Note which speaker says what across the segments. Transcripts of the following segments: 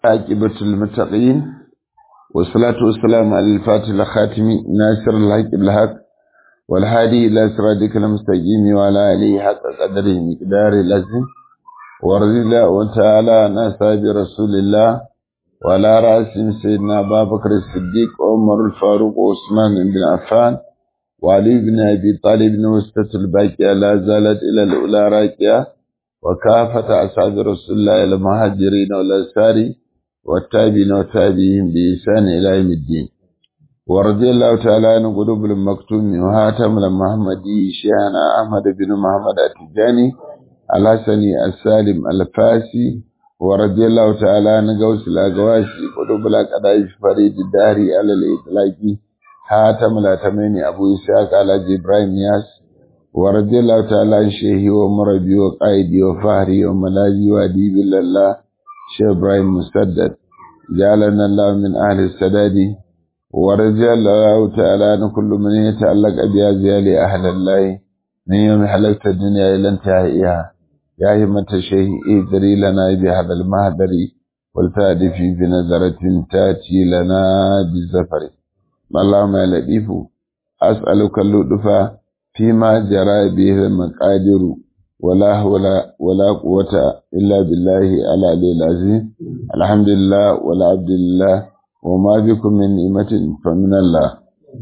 Speaker 1: عاقبة المتقين والصلاة والسلام على الفاتح الخاتم ناصر الحق بالحق والهادي إلى صراطك المستقيم وعلى آله حق قدره مقدار العظيم ورضي الله تعالى عن أصحاب رسول الله وعلى رأسهم سيدنا أبا بكر الصديق عمر الفاروق وعثمان بن عفان وعلي بن أبي طالب وسطة الباقية لا زالت إلى الأولى راكية وكافة أصحاب رسول الله المهاجرين والأنصار والتابعين والتابعين بإحسان إلى يوم الدين ورضي الله تعالى عن قلوب المكتوم وهاتم المحمدي شيخنا أحمد بن محمد التجاني الحسني السالم الفاسي ورضي الله تعالى عن غوث الأغواشي قلوب الأقداش فريد الداري على الإطلاق هاتم الأتمين أبو إسحاق على إبراهيم ياس ورضي الله تعالى عن شيخي ومربي وقائدي وفهري وملاذي وأديب الله شيخ إبراهيم مسدد جعلنا الله من أهل السداد ورضي الله تعالى عن كل من يتعلق بأزيال أهل الله من يوم حلقت الدنيا إلى انتهائها يا همة الشيخ إذري لنا بهذا المهدر والتأدي في بنظرة تأتي لنا بالزفر اللهم يا لطيف أسألك اللطف فيما جرى به المقادر ولا حول ولا قوة إلا بالله العلي العظيم الحمد لله ولا عبد الله وما بكم من نعمة فمن الله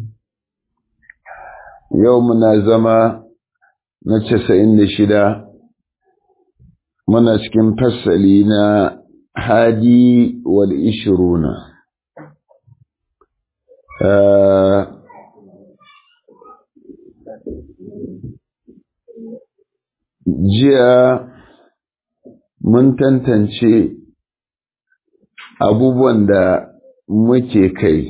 Speaker 1: يومنا زما نتسعين شدا من أسكن فسلينا هادي والإشرون آه jiya mun tantance abubuwan da muke kai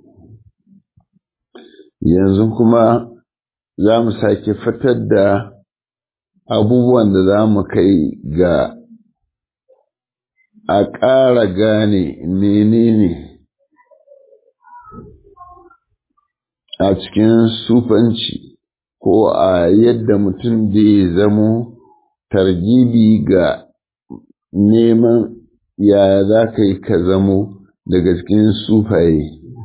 Speaker 1: yanzu kuma za mu sake fitar da abubuwan da za mu kai ga a ƙara gane menene a cikin sufanci ko a yadda mutum zai zamo targibi ga neman yaya za ka yi ka zamo daga cikin sufaye.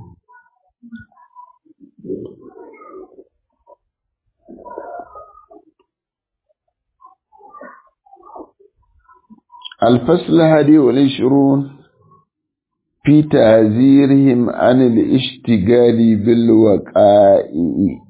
Speaker 1: الفصل هذه والعشرون في تعذيرهم عن الاشتغال بالوقائع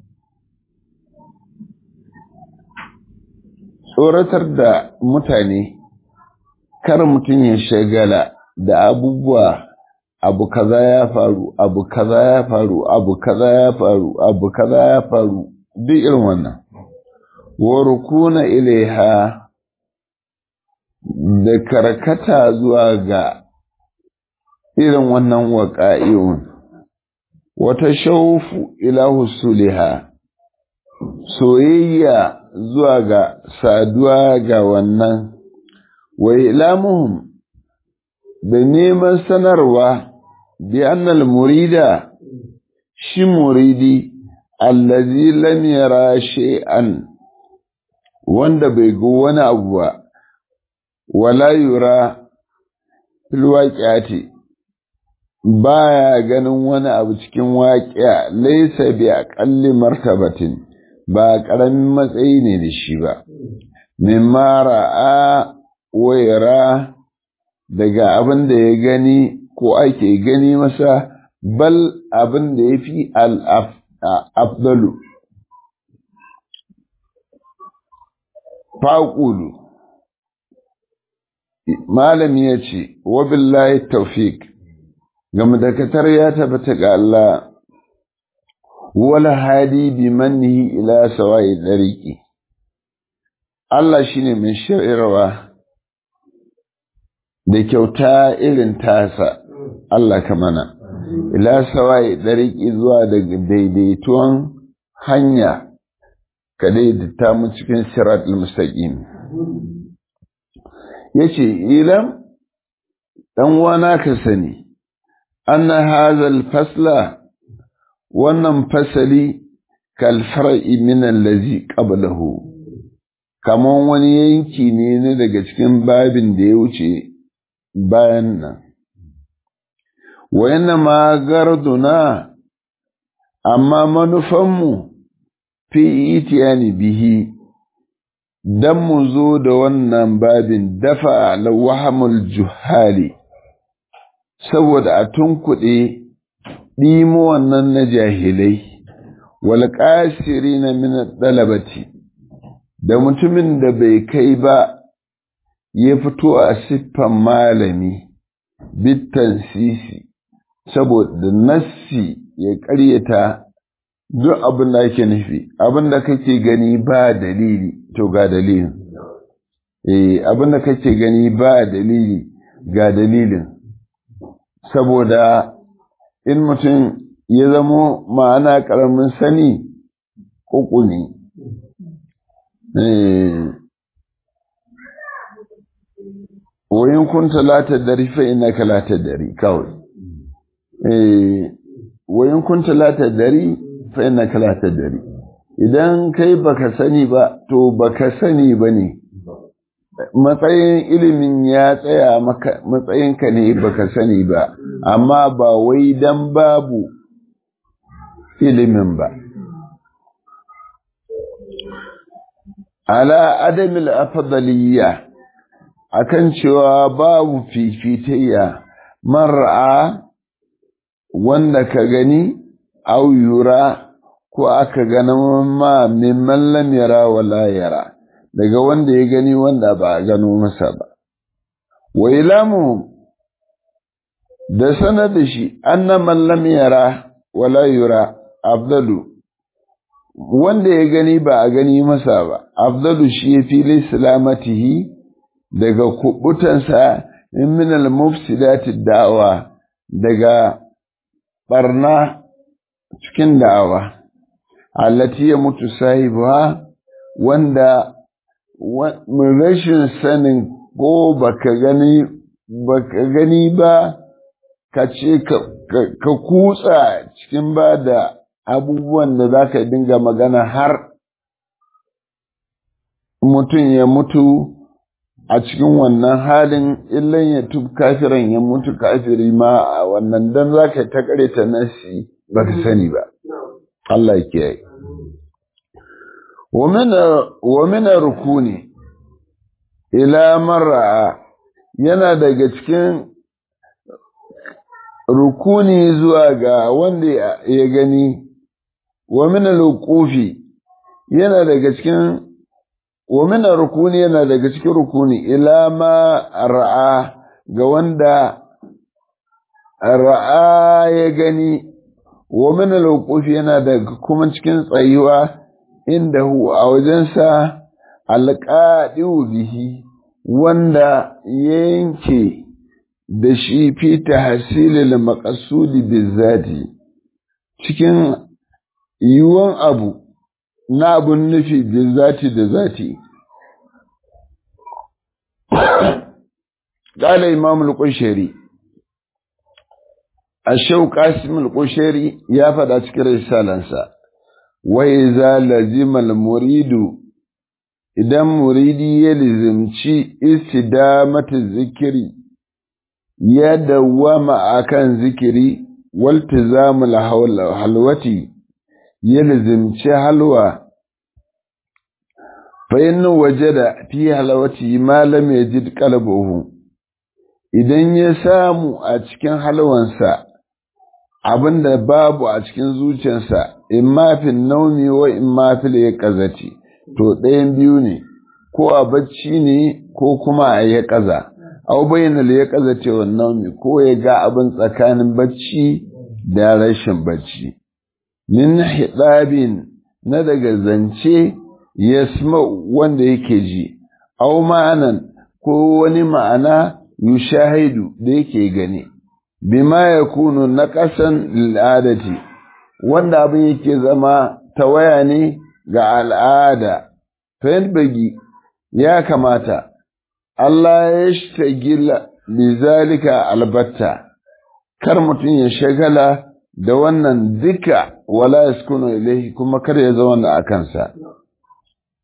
Speaker 1: tsoratar da mutane kar mutum ya shagala da abubuwa abu kaza ya faru abu kaza ya faru abu kaza ya faru abu kaza ya faru duk irin wannan wa rukuna ilaiha da karkata zuwa ga irin wannan waƙa'i'un wata shaufu ila husuliha soyayya zuwa ga saduwa ga wannan, wa ilamuhum da neman sanarwa bi annal murida shi muridi allazi lam yara shay'an wanda bai ga wani abu ba wala yura fil waqi'ati baya ganin wani abu cikin waqi'a laysa bi aqalli martabatin ba ƙaramin matsayi ne da shi ba, mimma ra'a waira daga abin da ya gani ko ake gani masa bal abin da ya fi al'afdalu. Faƙulu Malami ya ce, Wabillahi taufik, ga madakatar ya tabbata ga Allah wala hadi bi mannihi ila sawa'i dariqi Allah shine mai shirarwa da kyauta irin tasa Allah ka mana ila sawa'i dariqi zuwa da daidaituwan hanya ka daidaita mu cikin siratul mustaqim yace ilam dan wana ka sani anna hadha fasla wannan fasali kalfar'i min allazi qablahu kaman wani yanki ne na daga cikin babin da ya wuce bayan nan wa ma garduna amma manufanmu fi itiyani bihi dan mu zo da wannan babin dafa lawahamul juhali saboda a tunkuɗe ɗimo wannan na jahilai wal na min ɗalabati da mutumin da bai kai ba ya fito a siffan malami bittan sisi saboda nassi ya ƙaryata duk abin da ake nufi abin da kake gani ba dalili to ga dalilin eh abin da kake gani ba dalili ga dalilin saboda in mutum ya zamo ma'ana ƙaramin sani uku ne wayin kunta la tadri fa innaka la tadri kawai eh wayin kunta la tadri fa innaka la tadri idan kai baka sani ba to baka sani bane matsayin ilimin ya tsaya maka matsayinka ne baka sani ba amma ba wai dan babu ilimin ba ala adamil afdaliyya akan cewa babu fifitayya mar'a wanda ka gani au yura ko aka gana ma mimman lam yara wala yara daga wanda ya gani wanda ba a gano masa ba wa ilamu da sanar da shi anna man lam yara wala yura afdalu wanda ya gani ba a gani masa ba afdalu shi ya fi salamatihi daga kubutansa in min al-mufsidati da'awa daga barna cikin da'awa allati ya mutu sahibuha wanda rashin sanin ko baka gani baka gani ba ka ce ka kutsa cikin ba da abubuwan da za ka dinga magana har mutum ya mutu a cikin wannan halin illan ya tub kafiran ya mutu kafiri ma a wannan dan za ka ta ta nasi ba ka sani ba Allah ya kiyaye wa mina rukuni ila mar'a yana daga cikin rukuni zuwa ga wanda ya gani wa mina luqufi yana daga cikin wa mina rukuni yana daga cikin rukuni ila ma ra'a ga wanda ra'a ya gani wa mina luqufi yana daga kuma cikin tsayuwa inda hu a wajensa alƙaɗiwu bihi wanda yanke da shi fi tahsilil maqsudi bizati cikin yiwuwan abu na abun nufi bizati da zati قال إمام القشيري الشو قاسم القشيري يا فدا cikin risalansa وإذا لزم المريد idan muridi ya lizimci istidamatu zikiri ya dawwama akan zikiri waltizamul halwati ya lizimci halwa fa in wajada fi halwati ma lam yajid qalbuhu idan ya samu a cikin halwansa abinda babu a cikin zuciyarsa imma fil naumi wa imma fil yaqazati to ɗayan biyu ne ko a bacci ne ko kuma a ya ƙaza au bayyana ya ƙaza ce wannan ko ya ga abin tsakanin bacci da rashin bacci min hidabin na daga zance ya wanda yake ji au ma'anan ko wani ma'ana yushahidu da yake gani bima ya kunu na ƙasan al'adati wanda abin yake zama tawaya ne ga al'ada, bagi ya kamata, Allah ya shagila lizalika albatta, kar mutum ya shagala da wannan duka wala ya sukunu ilaihi kuma kar ya zauna a kansa.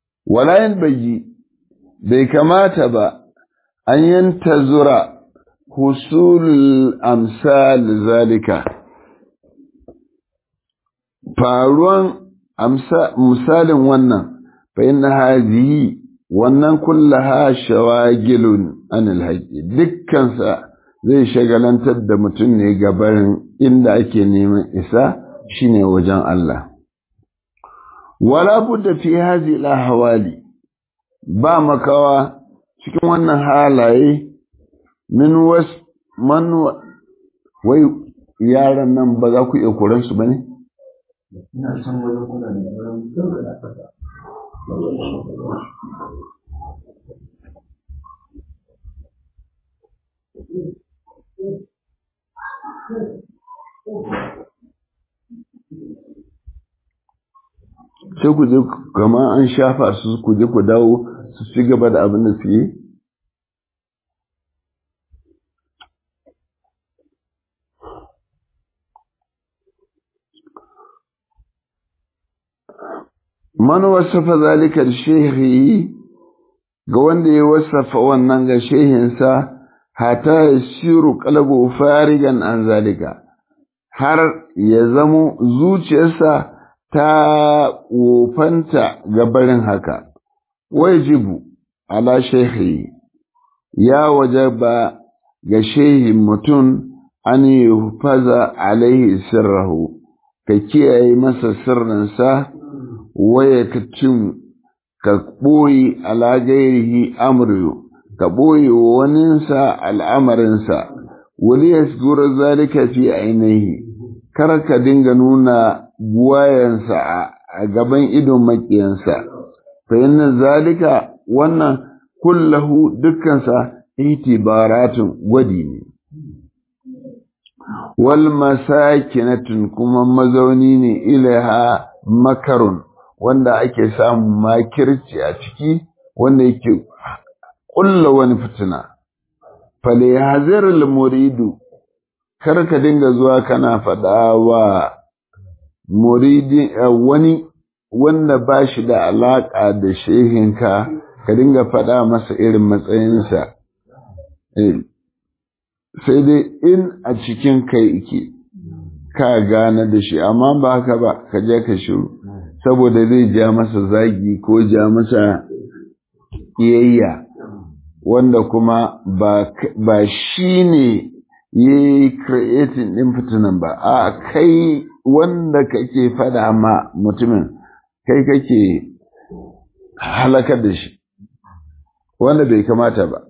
Speaker 1: Wala bagi bai kamata ba, an yanta zura husul amsal zalika faruwan misalin wannan fa inna hadhihi wannan kullaha shawagilun anil haqqi dukkansa zai shagalantar da mutum ne gabarin inda ake neman isa shine wajen Allah wala budda fi hadhihi al ba makawa cikin wannan halaye min was man wai yaran nan ba za ku iya koran su bane
Speaker 2: ina san wajen kula da wurin da aka
Speaker 1: sai ku je kama an shafa su ku je ku dawo su ci gaba da abin da su yi man wasafa zalika da shehi ga wanda ya wasafa wannan ga shehinsa hata ya shiru kalabu farigan an zalika har ya zamo zuciyarsa ta wofanta ga barin haka wajibu ala shehi ya wajaba ga shehin mutum an yi faza alaihi sirrahu ka kiyaye masa sirrinsa waya ka cin ka ɓoye alagairihi amru ka ɓoye waninsa al'amarinsa wani ya zalika fi ainihi kar ka dinga nuna buwayensa a gaban idon maƙiyansa fa inna zalika wannan kullahu dukkansa itibaratun gwadi ne wal masakinatun kuma mazauni ne ilaha makarun wanda ake samun makirci a ciki wanda yake ƙulla wani fitina fale hazirul muridu kar ka dinga zuwa kana faɗa wa muridi wani wanda ba shi da alaƙa da shehinka ka dinga faɗa masa irin matsayinsa sai dai in a cikin kai ke ka gane da shi amma ba haka ba ka je ka shiru saboda zai ja masa zagi ko ja masa ƙiyayya wanda kuma ba shi ne ya yi creating ɗin fitinan ba a kai wanda kake fada ma mutumin kai kake halakar da shi wanda bai kamata ba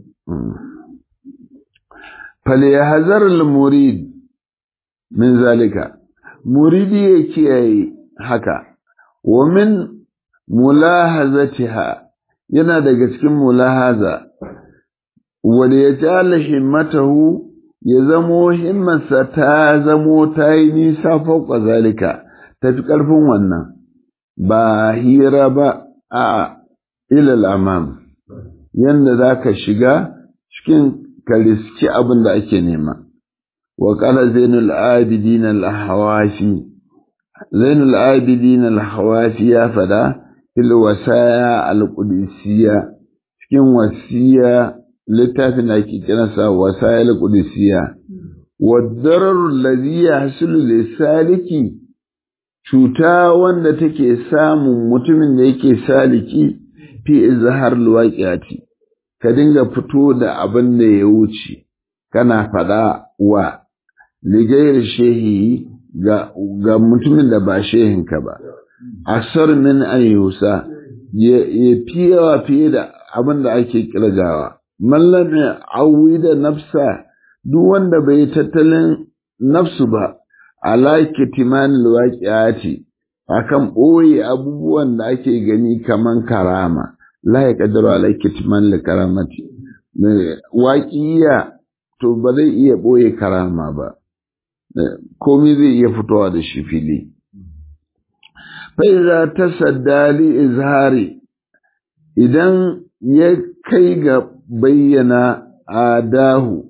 Speaker 1: فليحذر المريد من ذلك مريدي يكيي haka ومن ملاحظتها yana daga cikin mulahaza wanda ya jala himmatahu ya zamo himmarsa ta zamo ta yi nisa fauka zalika ta fi ƙarfin wannan ba hira ba a ilal amam yanda za ka shiga cikin ka riski abin da ake nema. Wa ƙala Zainul Abidin al-Hawafi, Zainul Abidin al-Hawafi ya fada, fil wasaya al-Qudusiyya, cikin wasiya littafin da ake kiransa wasaya al-Qudusiyya. Wadarar lazi ya hasulu saliki cuta wanda take samun mutumin da yake saliki fi izhar al-waqi'ati ka dinga fito da abin da ya wuce kana faɗa wa ligayar shehi ga, ga mutumin da ba shehinka ba asar min ayyusa ya fi yawa fiye da abin da ake kirgawa mallam ya awi da nafsa duk wanda bai tattalin nafsu ba ala kitimanil waqi'ati akan ɓoye abubuwan da ake gani kaman karama la ya ƙaddaru alaiki timan da karamati waƙiya to ba zai iya ɓoye karama ba komi zai iya fitowa da shi fili faiza ta saddali izhari idan ya kai ga bayyana adahu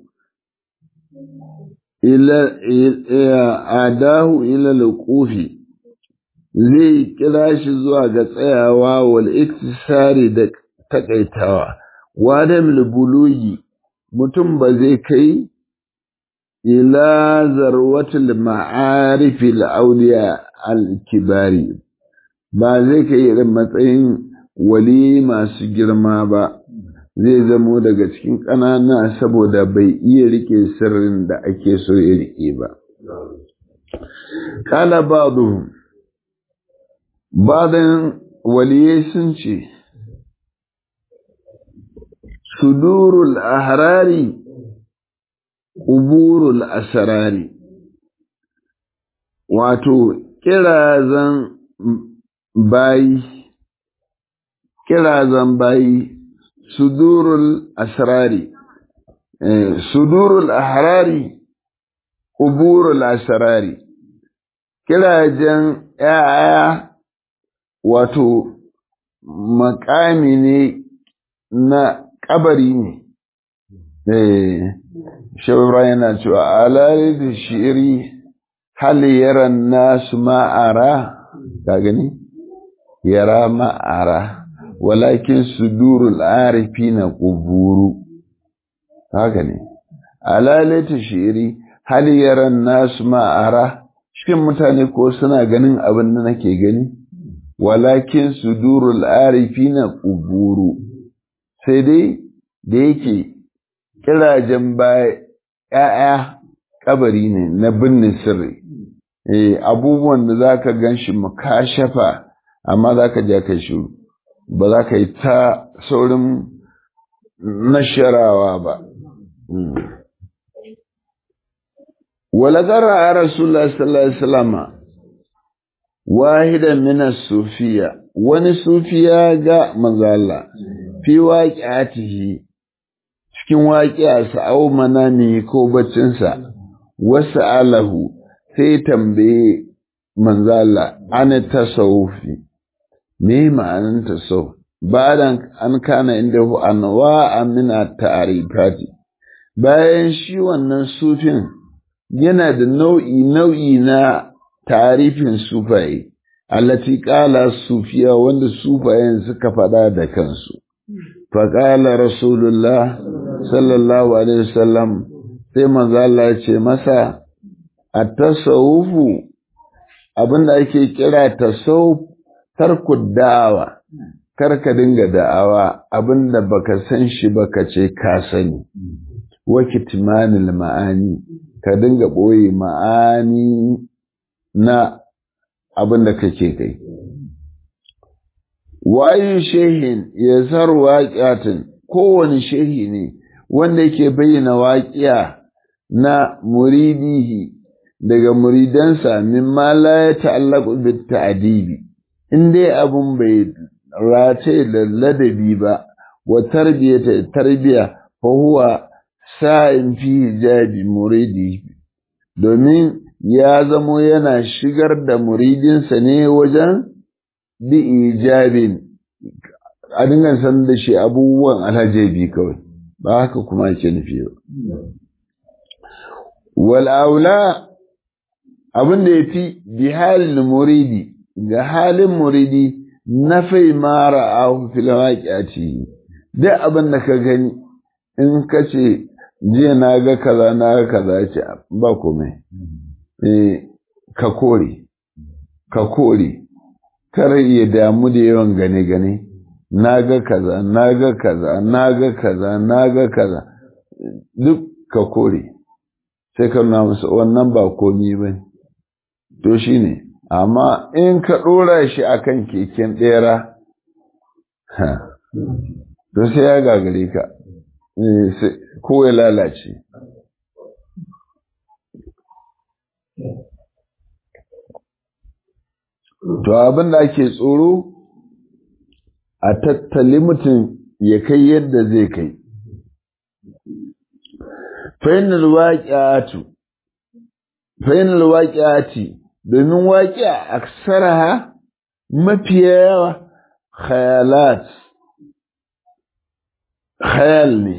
Speaker 1: ila adahu ila luqufi zai kira shi zuwa ga tsayawa wal iktisari da takaitawa wadam bulugi mutum ba zai kai ila zarwatul ma'arifil auliya al-kibari ba zai kai irin matsayin wali masu girma ba zai zamo daga cikin ƙanana saboda bai iya rike sirrin da ake so ya rike ba kala ba'du badan waliyai sun ce sudurul ahrari ƙuburul asarari wato kirazan bayi kirazan bayi sudurul asrari sudurul ahrari ƙuburul asarari kirajen ‘ya'ya wato makami ne na ƙabari ne shawara yana cewa alari da shiri hali yaran nasu ma'ara ka gani yara ma'ara walakin sudurul arifi na ƙuburu haka ne alali da shiri hali yaran nasu ma'ara cikin mutane ko suna ganin abin da nake gani walakin sudurul arifi na ƙuburu sai dai da yake kirajen baya ‘ya'ya kabari ne na binne sirri, eh, abubuwan da za ka gan shi makashafa, amma za ka ja kai shiru, ba za ka yi ta saurin nasharawa ba. Walagara a Rasulullah sallallahu Alaihi wasallama wahidan minas sufiya, wani sufiya ga manzala, fi waƙi cikin waƙiyarsa au manami ko baccinsa wasu alahu sai tambaye manzala ana tasawufi me ma'anin tasawuf bayan an kana inda hu anwa amina ta'arifati bayan shi wannan sufin yana da nau'i nau'i na tarifin sufaye allati qala sufiya wanda sufayen suka faɗa da kansu faƙala rasulullah sallallahu alaihi wasallam sai manzo Allah ya ce masa at-tasawufu abinda ake kira tasawuf tarku da'awa kar ka dinga da'awa abinda baka san shi baka ce ka sani wa kitmanil ma'ani ka dinga boye ma'ani na abinda kake kai wayu shehin ya zar waƙiyatin kowane shehi ne wanda yake bayyana waƙiya na muridihi daga muridansa mimma la ya ta'allaqu bit ta'dibi in dai abun bai race da ladabi ba wa tarbiyata tarbiya fa huwa sa'in fi hijabi muridi domin ya zamo yana shigar da muridinsa ne wajen bi ijabin a dinga san da shi abubuwan alhajabi kawai ba haka kuma ke nufi ba wal aula abin da yafi bi halin muridi ga halin muridi na fai mara ahu fil waqi'ati duk abin da ka gani in ka ce jiya na ga kaza na ga kaza ce ba komai eh ka kore ka kore kar ya damu da yawan gane-gane na ga kaza na ga kaza na ga kaza na ga kaza duk ka kore sai ka nuna musu wannan ba komi ba to shi ne amma in ka ɗora shi akan keken ɗera to sai ya gagare ka ko ya lalace To abin da ake tsoro a tattali mutum ya kai yadda zai kai. Fainal waƙi'atu, fainal waƙi'ati domin waƙi'a aksaraha mafiya yawa khayalat, khayal ne,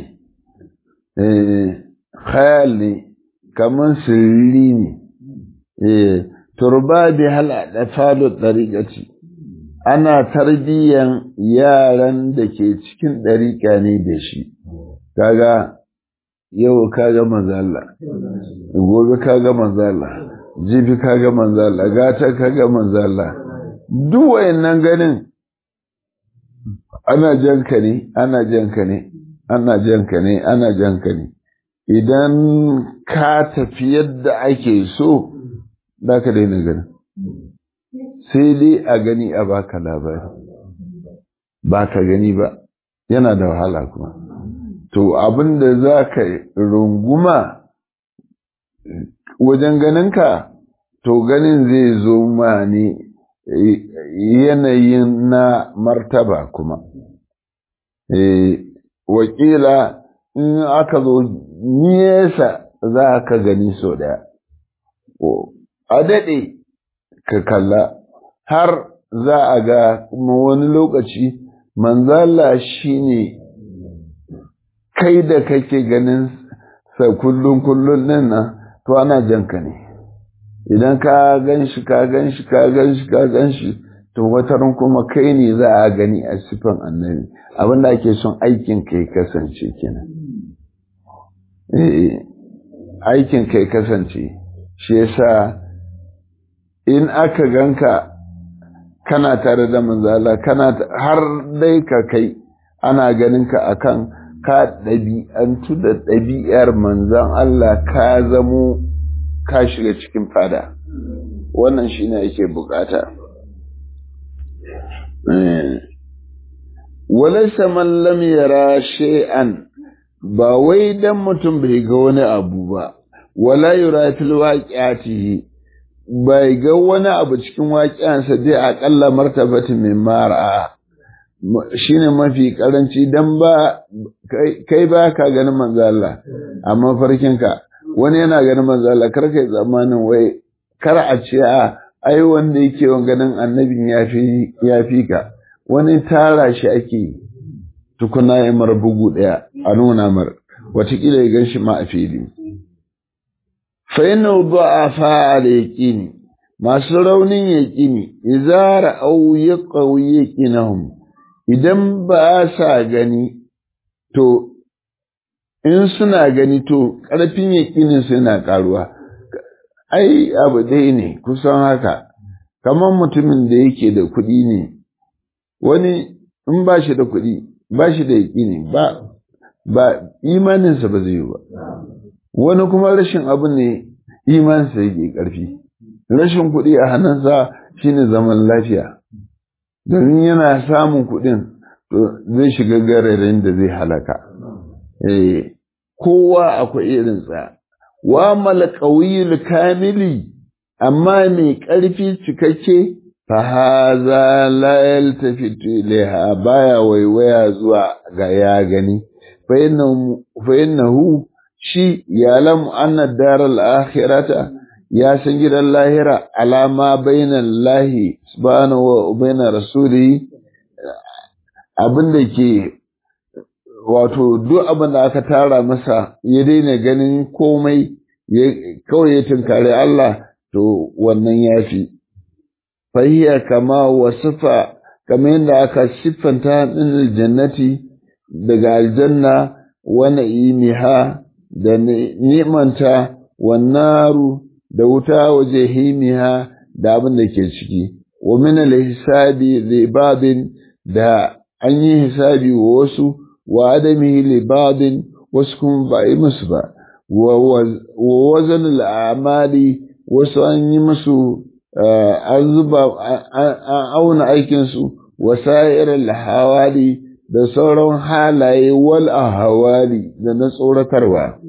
Speaker 1: khayal ne, kamar sirri ne. turba bi hal da falo ɗariƙaci ana tarbiyyan yaran da ke cikin ɗariƙa ne da shi kaga yau ka ga manzala gobe ka ga manzala jibi ka ga manzala gata ka ga manzala duk wayannan ganin ana janka ne ana janka ne ana janka ne ana janka ne idan ka tafi yadda ake so za ka daina ganin sai dai a gani a baka labari ba ka gani ba yana da wahala kuma to abin da za ka runguma wajen ganinka to ganin zai zo ma ne yanayin na martaba kuma wakila in aka zo nesa za ka gani sau daya a daɗe ka kalla har za a ga kuma wani lokaci manzala shi ne kai da kake ganin sa kullum kullum nan nan to ana janka ne idan ka gan shi ka gan shi ka gan shi ka gan shi to wataran kuma kai ne za a gani a sifan annabi abinda ake son aikin kai kasance kenan aikin kai kasance shi yasa in aka ganka kana tare da manzala kana har dai ka kai ana ganin ka akan ka ɗabi'antu da ɗabi'ar manzan Allah ka zamo ka shiga cikin fada wannan shi ne ake bukata walaisa man lam yara shay'an ba wai dan mutum bai ga wani abu ba wala yura fil waqi'atihi bai ga wani abu cikin waƙiyansa dai aƙalla martabati min mara shine mafi karanci dan ba kai ba ka ganin manzo Allah amma farkinka wani yana ganin manzo Allah kar kai zamanin wai kar a ce a ai wanda yake ganin annabin yafi yafi ka wani tara shi ake tukuna ya mar bugu daya a nuna mar watakila ya ganshi ma a fili fa yana du'afa al yaqini masu raunin yaqini idza ra'aw yaqaw yaqinahum idan ba sa gani to in suna gani to ƙarfin yaƙinin su yana ƙaruwa ai abu ɗaya ne kusan haka kamar mutumin da yake da kuɗi ne wani in ba shi da kuɗi ba shi da yaƙini ba ba imaninsa ba zai yi ba wani kuma rashin abu ne imaninsa yake ƙarfi rashin kuɗi a hannunsa shine zaman lafiya domin yana samun kuɗin to zai shiga gararin da zai halaka eh kowa akwai irinsa wa malqawiyul kamili amma mai ƙarfi cikakke fa haza la yaltafitu ilaiha baya waiwaya zuwa ga ya gani fa innahu shi yalam anna daral akhirata ya san gidan lahira alama bainan lahi subhanahu wa bainar rasuli abin da ke wato duk abin da aka tara masa ya daina ganin komai kawai ya tunkari Allah to wannan ya fi fahiya kama wasifa kamar yadda aka siffanta ɗin jannati daga aljanna wani imiha da nimanta wannaru da wuta waje himiha da abin da ke ciki wa min al-hisabi li babin da an yi hisabi wa wasu wa adamihi li babin wasu kuma ba yi musu ba wa wazan al-amali wasu an yi musu an zuba an auna aikinsu wa sa'ir al-hawali da sauran halaye wal ahwali da na tsoratarwa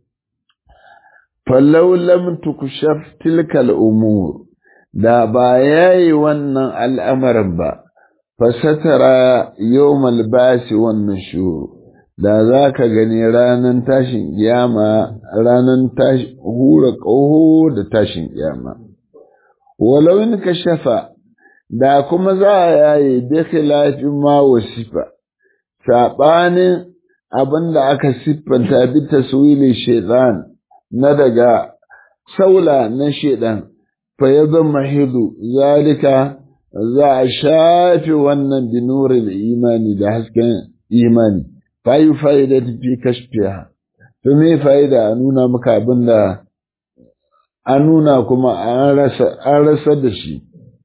Speaker 1: fallau lam tukshaf tilka al-umur da ba yayi wannan al'amarin ba fasatara yawmal basi wan nushur da zaka gani ranan tashin kiyama ranan tashi hura ƙaho da tashin kiyama walau in kashafa da kuma za a yaye bi khilafin ma wasifa sabanin abinda aka siffanta bi taswili shaytan na daga saula na shaytan fa yadhma hidu zalika za a shafe wannan binurin imani da hasken imani fayi fa'ida fi kashfiya to me fa'ida a nuna maka abin da an nuna kuma an rasa da shi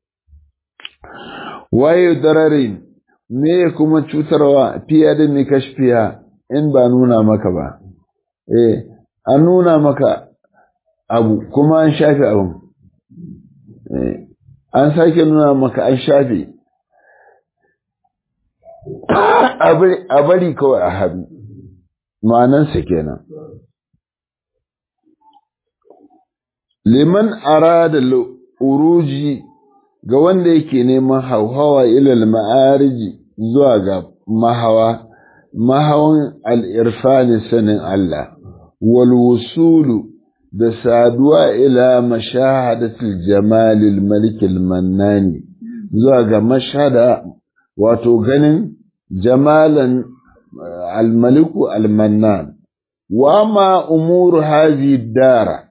Speaker 1: waye dararin me kuma cutarwa fiye da mai kashfiya in ba nuna maka ba eh an nuna maka abu kuma an shafe abin an sake nuna maka an shafe a bari kawai a haɗu ma'anansa kenan liman arada uruji ga wanda yake neman hauhawa ilal ma'ariji zuwa ga mahawa mahawan al'irfani sanin Allah wal wusulu da saduwa ila mashahadatul jamalil malikil mannani zuwa ga mashada wato ganin jamalan almaliku almannan wa ma umuru hazi dara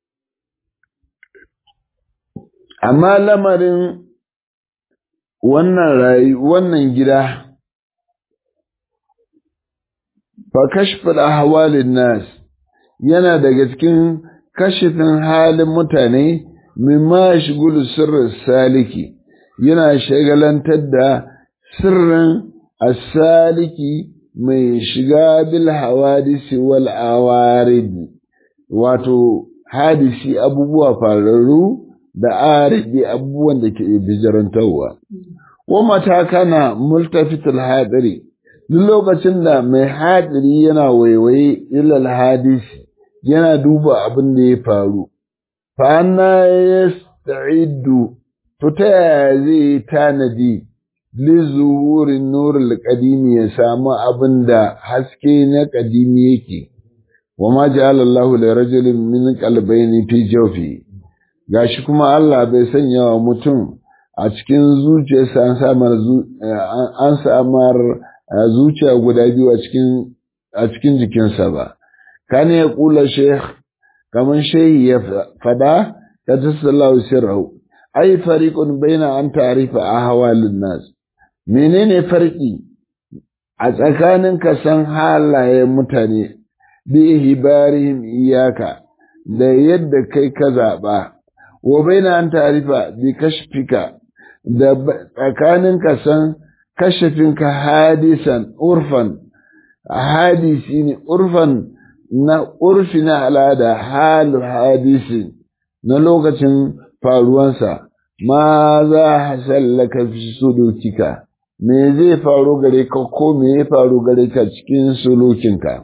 Speaker 1: amma lamarin wannan rayu wannan gida fa kashfal ahwalin nas yana daga cikin kashifin halin mutane mimma shigulu sirrin saliki yana shagalantar da sirrin asaliki mai shiga bil hawadisi wal awaridi wato hadisi abubuwa fararru da aridi abubuwan da ke bijirantarwa wa mata kana multafitul hadiri duk lokacin da mai hadiri yana waiwaye ilal hadisi yana duba abin da ya faru fa anna yasta'iddu to ta yaya zai tanadi lizuhurin nurul qadimi ya samu abin da haske na qadimi yake wa ma ja'ala Allahu li rajulin min qalbayni fi jawfi gashi kuma Allah bai sanya wa mutum a cikin zuciyarsa an samar an samar zuciya guda biyu a cikin a cikin jikinsa ba kana ya kula sheikh kaman shehi ya fada ta tasallahu sirru ai fariqun baina an ta'rifa ahwalin nas menene farki a tsakanin ka san halayen mutane bi hibarihim iyaka da yadda kai ka zaba wa baina an ta'rifa bi kashfika da tsakanin ka san kashafinka hadisan urfan hadisi ne urfan na urfi na al'ada halu hadisi na lokacin faruwansa ma za a sallaka fi sulukika me zai faru gare ka ko me ya faru gare ka cikin sulukinka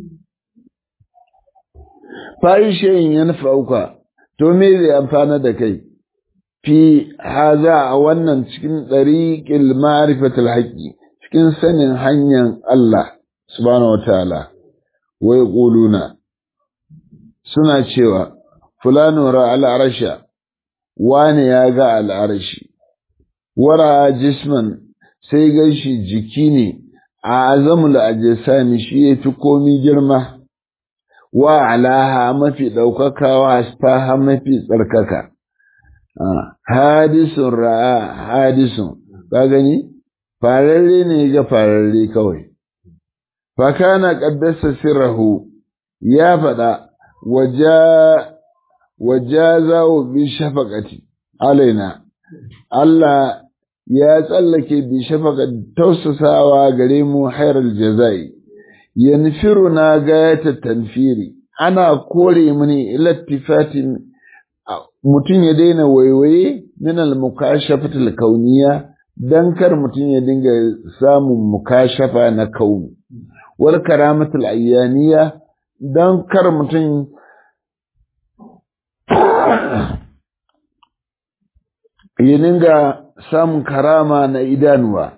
Speaker 1: fahishin yan fauka to me zai amfana da kai fi haza a wannan cikin ɗariƙil ma'rifatul haƙi cikin sanin hanyar Allah subhanahu wa ta'ala wai ƙuluna suna cewa fulano ra al'arasha wane ya ga al'arashi wara jisman sai gashi jiki ne a azamul ajisami shi ya fi komi girma wa alaha mafi ɗaukaka wa asfaha mafi tsarkaka hadisun ra'a hadisun ka gani fararre ne ga fararre kawai fakana qaddasa sirrahu ya faɗa waja wajazahu bi shafaqati alaina Allah ya tsallake bi shafaqati tausasawa gare mu hairal jazai yanfiruna gayata tanfiri ana kore mini ilattifatin mutum ya daina waiwaye min al-mukashafat al-kauniyya dan kar mutum ya dinga samun mukashafa na kauni wal karamat al-ayyaniyya dan kar mutum ya dinga samun karama na idanuwa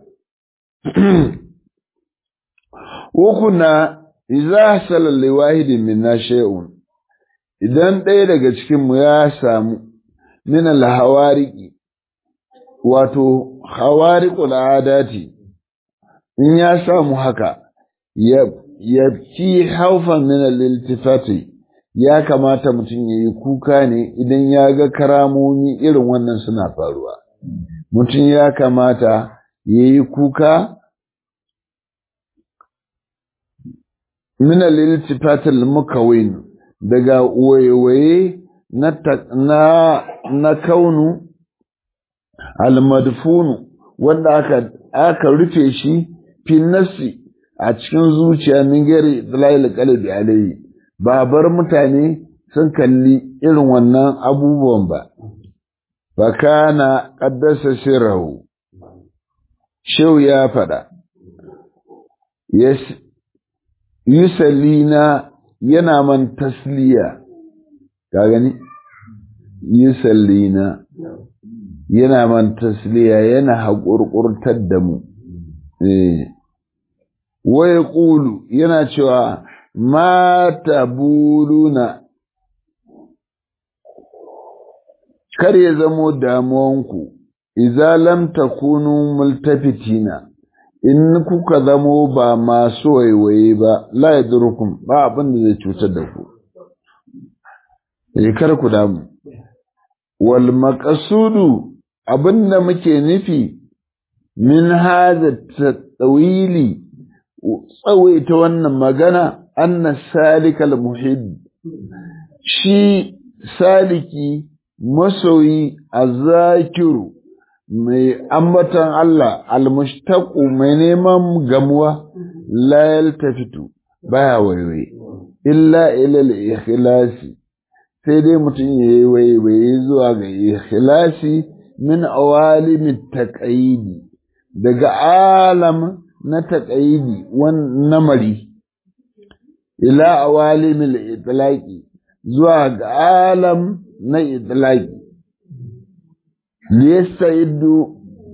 Speaker 1: Ukuna idza hasala liwahidin minna shay'un idan ɗaya daga cikinmu ya samu min alhawariki wato hawariqul adati in ya samu haka ya fi haufan min al-iltifati ya kamata mutum ya yi kuka ne idan ya ga karamomi irin wannan suna faruwa mutum ya kamata ya yi kuka min al-iltifat al-mukawin daga waye na na na kaunu al-madfun wanda aka aka rufe shi fi nafsi a cikin zuciya min gari dalail qalbi alayhi ba bar mutane sun kalli irin wannan abubuwan ba fa kana qaddasa sirrahu shehu ya faɗa yusallina yana man tasliya ka gani yusallina yana man tasliya yana haƙurƙurtar da mu waya ƙulu yana cewa mata buluna kar ya zamo damuwanku iza lam takunu multafitina in kuka zamo ba masu waiwaye ba la yadrukum ba abin da zai cutar da ku eh kar ku damu wal maqsudu abinda muke nufi min hadha tawili tsawaita wannan magana anna salikal muhib shi saliki masoyi azakiru mai ambatan Allah almushtaqu mai neman gamuwa la yaltafitu baya waiwai illa ila al-ikhlasi sai dai mutum yayi waiwaye zuwa ga ikhlasi min awalim taqayidi daga alam na taqayidi wan namari ila awalim al-itlaqi zuwa ga alam na itlaqi liyasta'iddu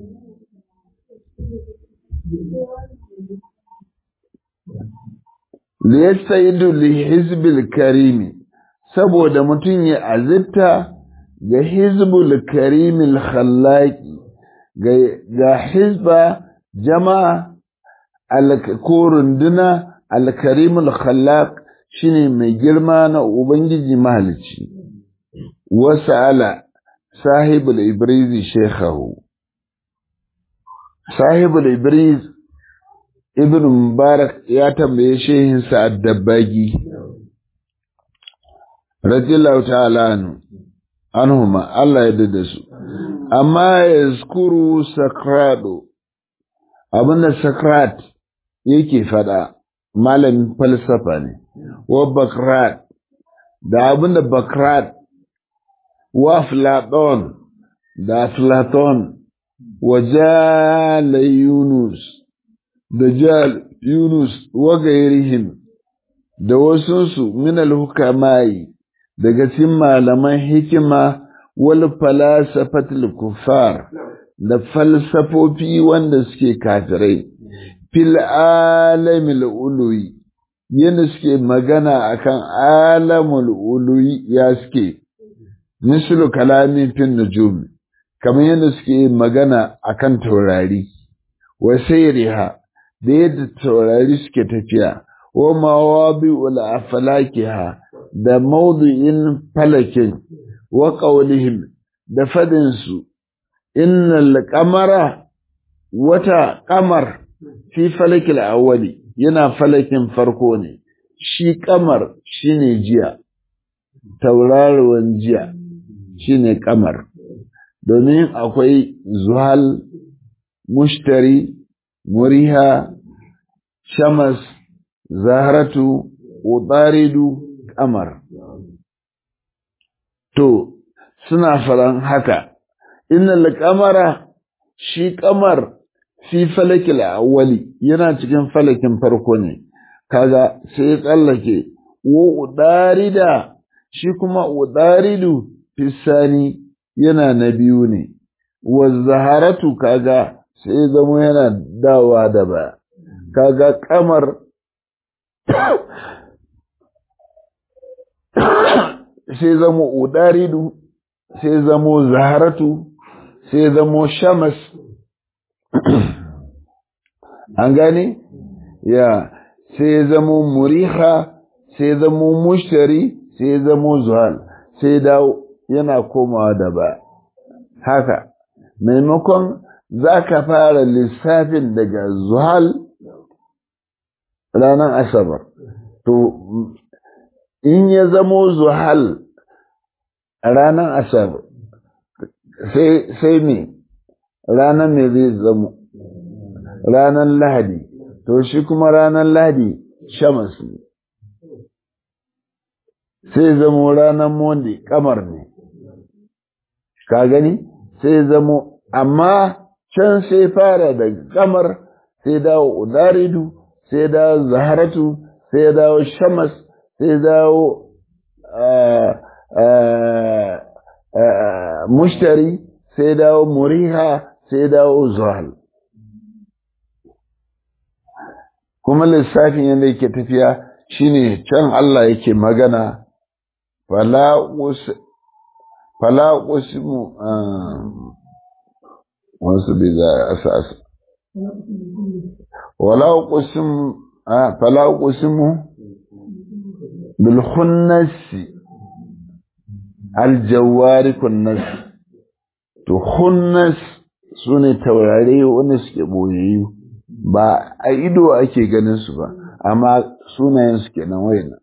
Speaker 1: liyasta'iddu li hizbil karimi saboda mutum ya azita ga hizbul karimil khallaqi ga hizba jama'a ko runduna alkarimul khallaq shine mai girma na ubangiji mahalicci wasa'ala sahibul ibrizi shekhahu sahibul ibriz ibn mubarak ya tambaye shehinsa addabagi radiyallahu ta'ala anhu anhuma Allah ya dada su amma yazkuru sakrado abinda sakrat yake fada malamin falsafa ne wa bakrat da abinda bakrat wa Platon da Platon wa Jala Yunus da Jal Yunus wa gairihim da wasunsu min al-hukamai daga cikin malaman hikima wal falasafatul kuffar da falsafofi wanda suke kafirai fil alamil uluwi yana suke magana akan alamul uluwi ya suke mislu kalamin fin nujum kamar yadda suke magana akan taurari wa sayriha da yadda taurari suke tafiya wa mawadi'ul aflakiha da mawdu'in falakin wa qawlihim da fadin su innal qamara wata qamar fi falakil awwali yana falakin farko ne shi qamar shine jiya tauraruwan jiya shine kamar domin akwai zuhal mushtari muriha shamas zaharatu utaridu kamar to suna faran haka innal kamara shi kamar fi falakil awwali yana cikin falakin farko ne kaga sai ya tsallake wa udarida shi kuma udaridu fisani yana na biyu ne wa zaharatu kaga sai zama yana dawa da ba kaga kamar sai zama udaridu sai zamo zaharatu sai zamo shamas an gane ya sai zamo muriha sai zamo mushtari sai zamo zuhal sai dawo yana komawa da ba haka maimakon za ka fara lissafin daga zuhal ranar asabar to in ya zamo zuhal ranar asabar sai me ranar me zai zamo ranar lahadi to shi kuma ranar lahadi shamas ne sai zamo ranar monde kamar ne ka gani sai zamo amma can sai fara da kamar sai dawo udaridu sai dawo zaharatu sai dawo shamas sai dawo mushtari sai dawo muriha sai dawo zuhal kuma lissafin yadda yake tafiya shine can Allah yake magana fala usimu wasu bai za a sa wala usimu fala usimu bil khunnasi aljawari kunnas to khunnas sune taurare wanda suke boyayyu ba a ido ake ganin su ba amma sunayen su kenan wayannan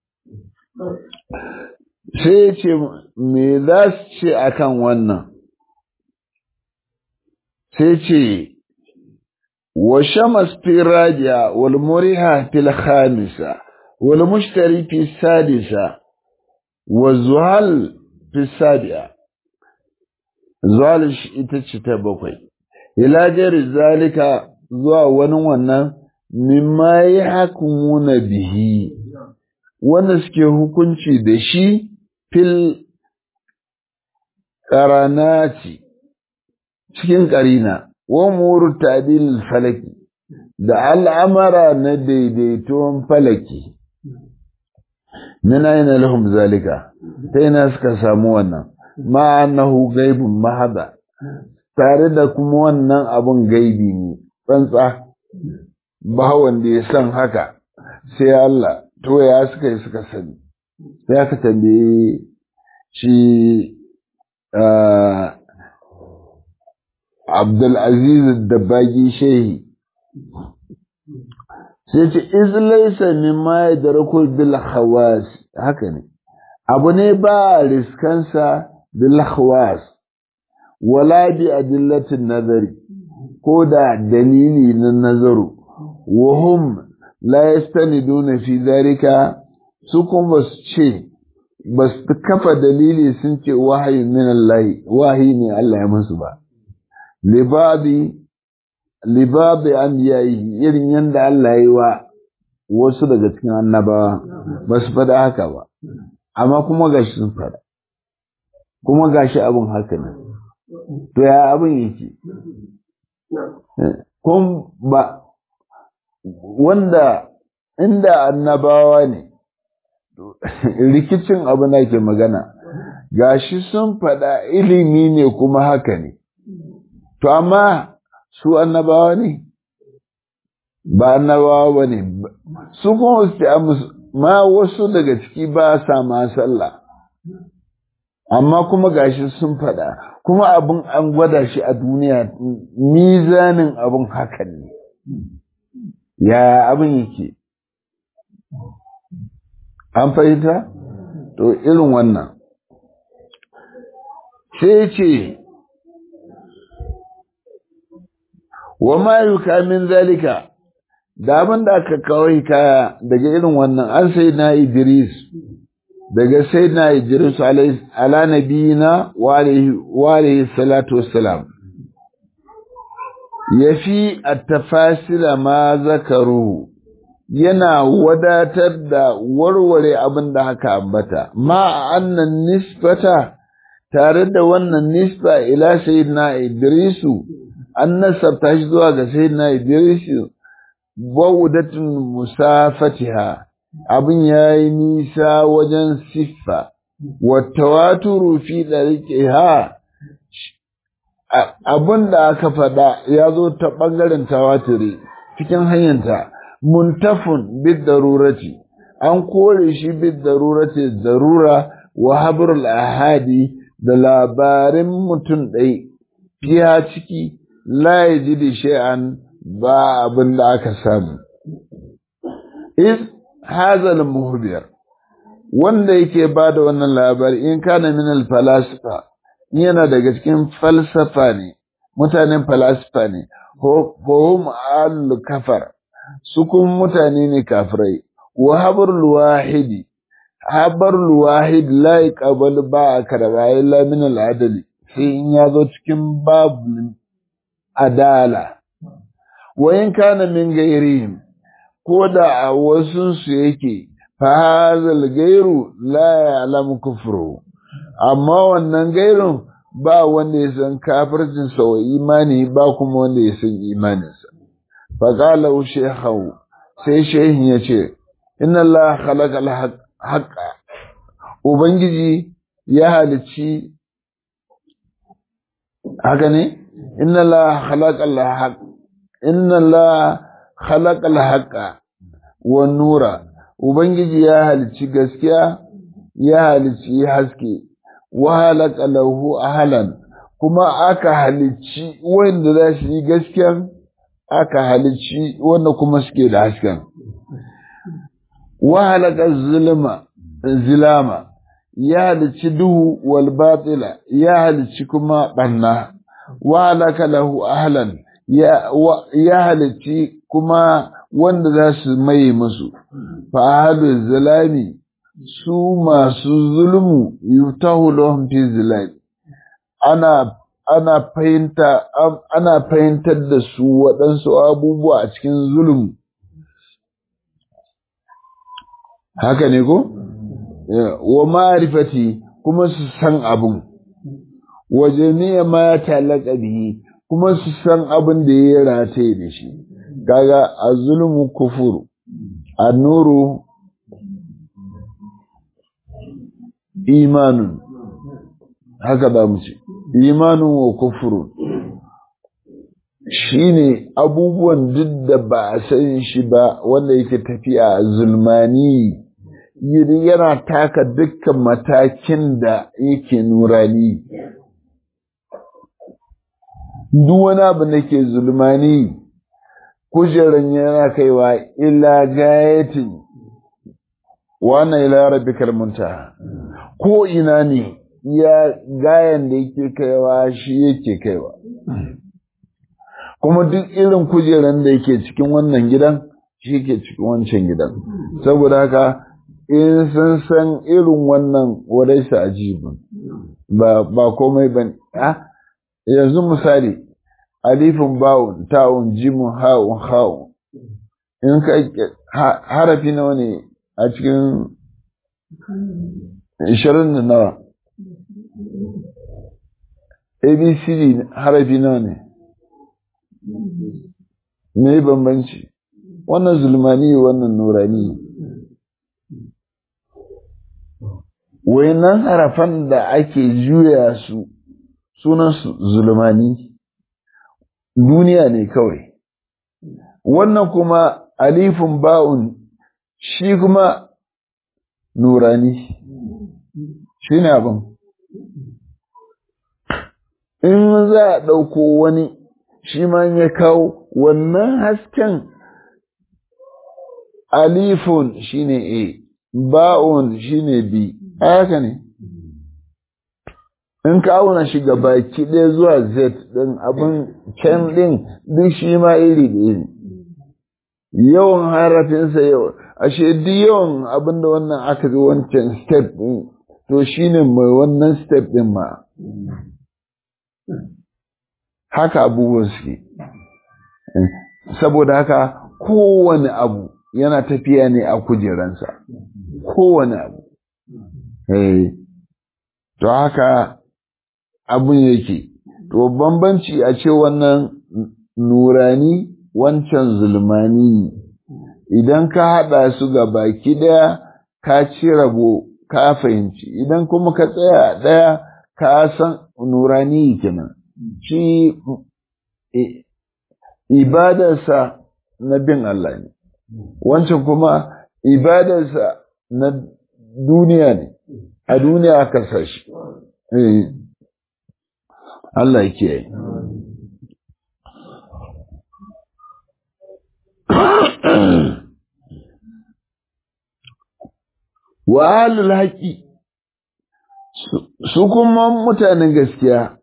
Speaker 1: sai ce me za su ce akan wannan sai ce wa shamas fi rajiya wal muriha fil khamisa wal mushtari fi sadisa wa zuhal fi sabi'a zuhal ita ce ta bakwai ila jari zalika zuwa wani wannan mimma ya hakumuna bihi wanda suke hukunci da shi fil ƙaranati cikin ƙarina wa muru tadil falaki da al'amara na daidaiton falaki min aina lahum zalika ta ina suka samu wannan ma annahu gaibun mahada tare da kuma wannan abun gaibi ne tsantsa ba wanda ya san haka sai Allah to ya suka yi suka sani sai aka tambaye shi Abdulaziz da bagi shehi sai ce iz laysa mimma yadrakul bil khawas haka ne abu ne ba riskansa bil khawas wala bi adillatin nazari ko da dalili na nazaru wa hum la yastaniduna fi dhalika su kuma su ce ba su kafa dalili sun ce wahayi min Allah wahayi ne Allah ya musu ba libadi libadi an yayi irin yanda Allah yi wa wasu daga cikin annabawa ba su faɗa haka ba amma kuma gashi sun faɗa kuma gashi abin haka ne to ya abin yake kun ba wanda inda annabawa ne rikicin abu na ke magana gashi sun faɗa ilimi ne kuma haka ne to amma su annabawa ne ba annabawa ba ne su kuma su ma wasu daga ciki ba sa ma sallah amma kuma gashi sun faɗa kuma abin an gwada shi a duniya mizanin abin hakan ne ya abin yake an fahimta to irin wannan sai ce wa ma yuka min zalika da abin da aka kawo hikaya daga irin wannan an sai na Idris daga sai na Idris ala nabiyina wa alaihi salatu wassalam yafi at-tafasila ma zakaru yana wadatar da warware abin da haka ambata ma annan nisbata tare da wannan nisba ila sayyidina Idrisu an nasabta shi zuwa ga sayyidina Idrisu baudatun musafatiha abin yayi nisa wajen siffa wa tawaturu fi dariqiha abin da aka faɗa ya zo ta ɓangaren tawaturi cikin hanyarta muntafun bid darurati an kore shi bid darurati darura wa habrul ahadi da labarin mutum ɗai fiya ciki la yaji shay'an ba abin da aka samu is hazal muhbir wanda yake ba da wannan labari in kana min al falasifa yana daga cikin falsafa ne mutanen falasifa ne hum al kafar su kun mutane ne kafirai wa habrul wahidi habrul wahid la yaqbal ba karba illa min al adli sai in ya zo cikin babu adala wa in kana min gairihim ko da a wasu su yake fa hazal gairu la ya'lam kufru amma wannan gairun ba wanda ya san kafircin sa wa imani ba kuma wanda ya san imaninsa fa qala shaykhu sai shehin ya ce inna Allah khalaqa al-haqqa ubangiji ya halici haka ne inna Allah khalaqa al-haqq inna Allah khalaqa al-haqqa wan nura ubangiji ya halici gaskiya ya halici haske wa halaka lahu ahlan kuma aka halici wanda za su yi gaskiyan aka halici wanda kuma suke da hasken wa halaka zulma zilama ya halici duhu wal batila ya halici kuma banna wa halaka lahu ahlan ya ya halici kuma wanda za su mai musu fa ahlu zalami su masu zulmu yutahu lahum fi zilali ana ana fahimta ana fahimtar da su waɗansu abubuwa a cikin zulmu haka ne ko wa ma'rifati kuma su san abun wa jami'a ma talaka bihi kuma su san abin da ya rataye da shi kaga azulmu kufuru annuru imanun haka ba mu ce imanun wa kufurun shine abubuwan duk da ba a san shi ba wanda yake tafiya a zulmani yana taka dukkan matakin da yake nurani duk wani abu da ke zulmani kujeran yana kaiwa ila gayatin wannan ila rabbikal muntaha ko ina ne ya gayan da yake kaiwa shi yake kaiwa kuma duk irin kujeran da yake cikin wannan gidan shi yake cikin wancan gidan saboda haka in sun san irin wannan wadaisa ajibin ba ba komai ban ah yanzu misali alifin bawun ta'un jimun ha'un ha'un in ka harafi nawa ne a cikin ishirin da nawa abcd harafi nawa ne me bambanci wannan zulmani wannan nurani wayannan harafan da ake juya su sunan su zulmani duniya ne kawai wannan kuma alifin ba'un shi kuma nurani shi ne abin in za a ɗauko wani shi ma ya kawo wannan hasken alifun shi ne a ba'un shi ne b haka ne in ka auna shi ga baki ɗaya zuwa z ɗin abin can ɗin duk shi ma iri ɗaya ne yawan harafinsa yawan ashe duk yawan abin da wannan aka ga wancan step ɗin to shi ne mai wannan step ɗin ma haka abubuwan suke saboda haka kowane abu yana tafiya ne a kujeransa kowane abu to haka abun yake to bambanci a ce wannan nurani wancan zulmani idan ka haɗa su ga baki ɗaya ka ci rabo ka fahimci idan kuma ka tsaya ɗaya ka san nurani kenan shi ibadarsa na bin Allah ne wancan kuma ibadarsa na duniya ne a duniya aka sashi Allah ke yi wa ahlul haqqi su kuma mutanen gaskiya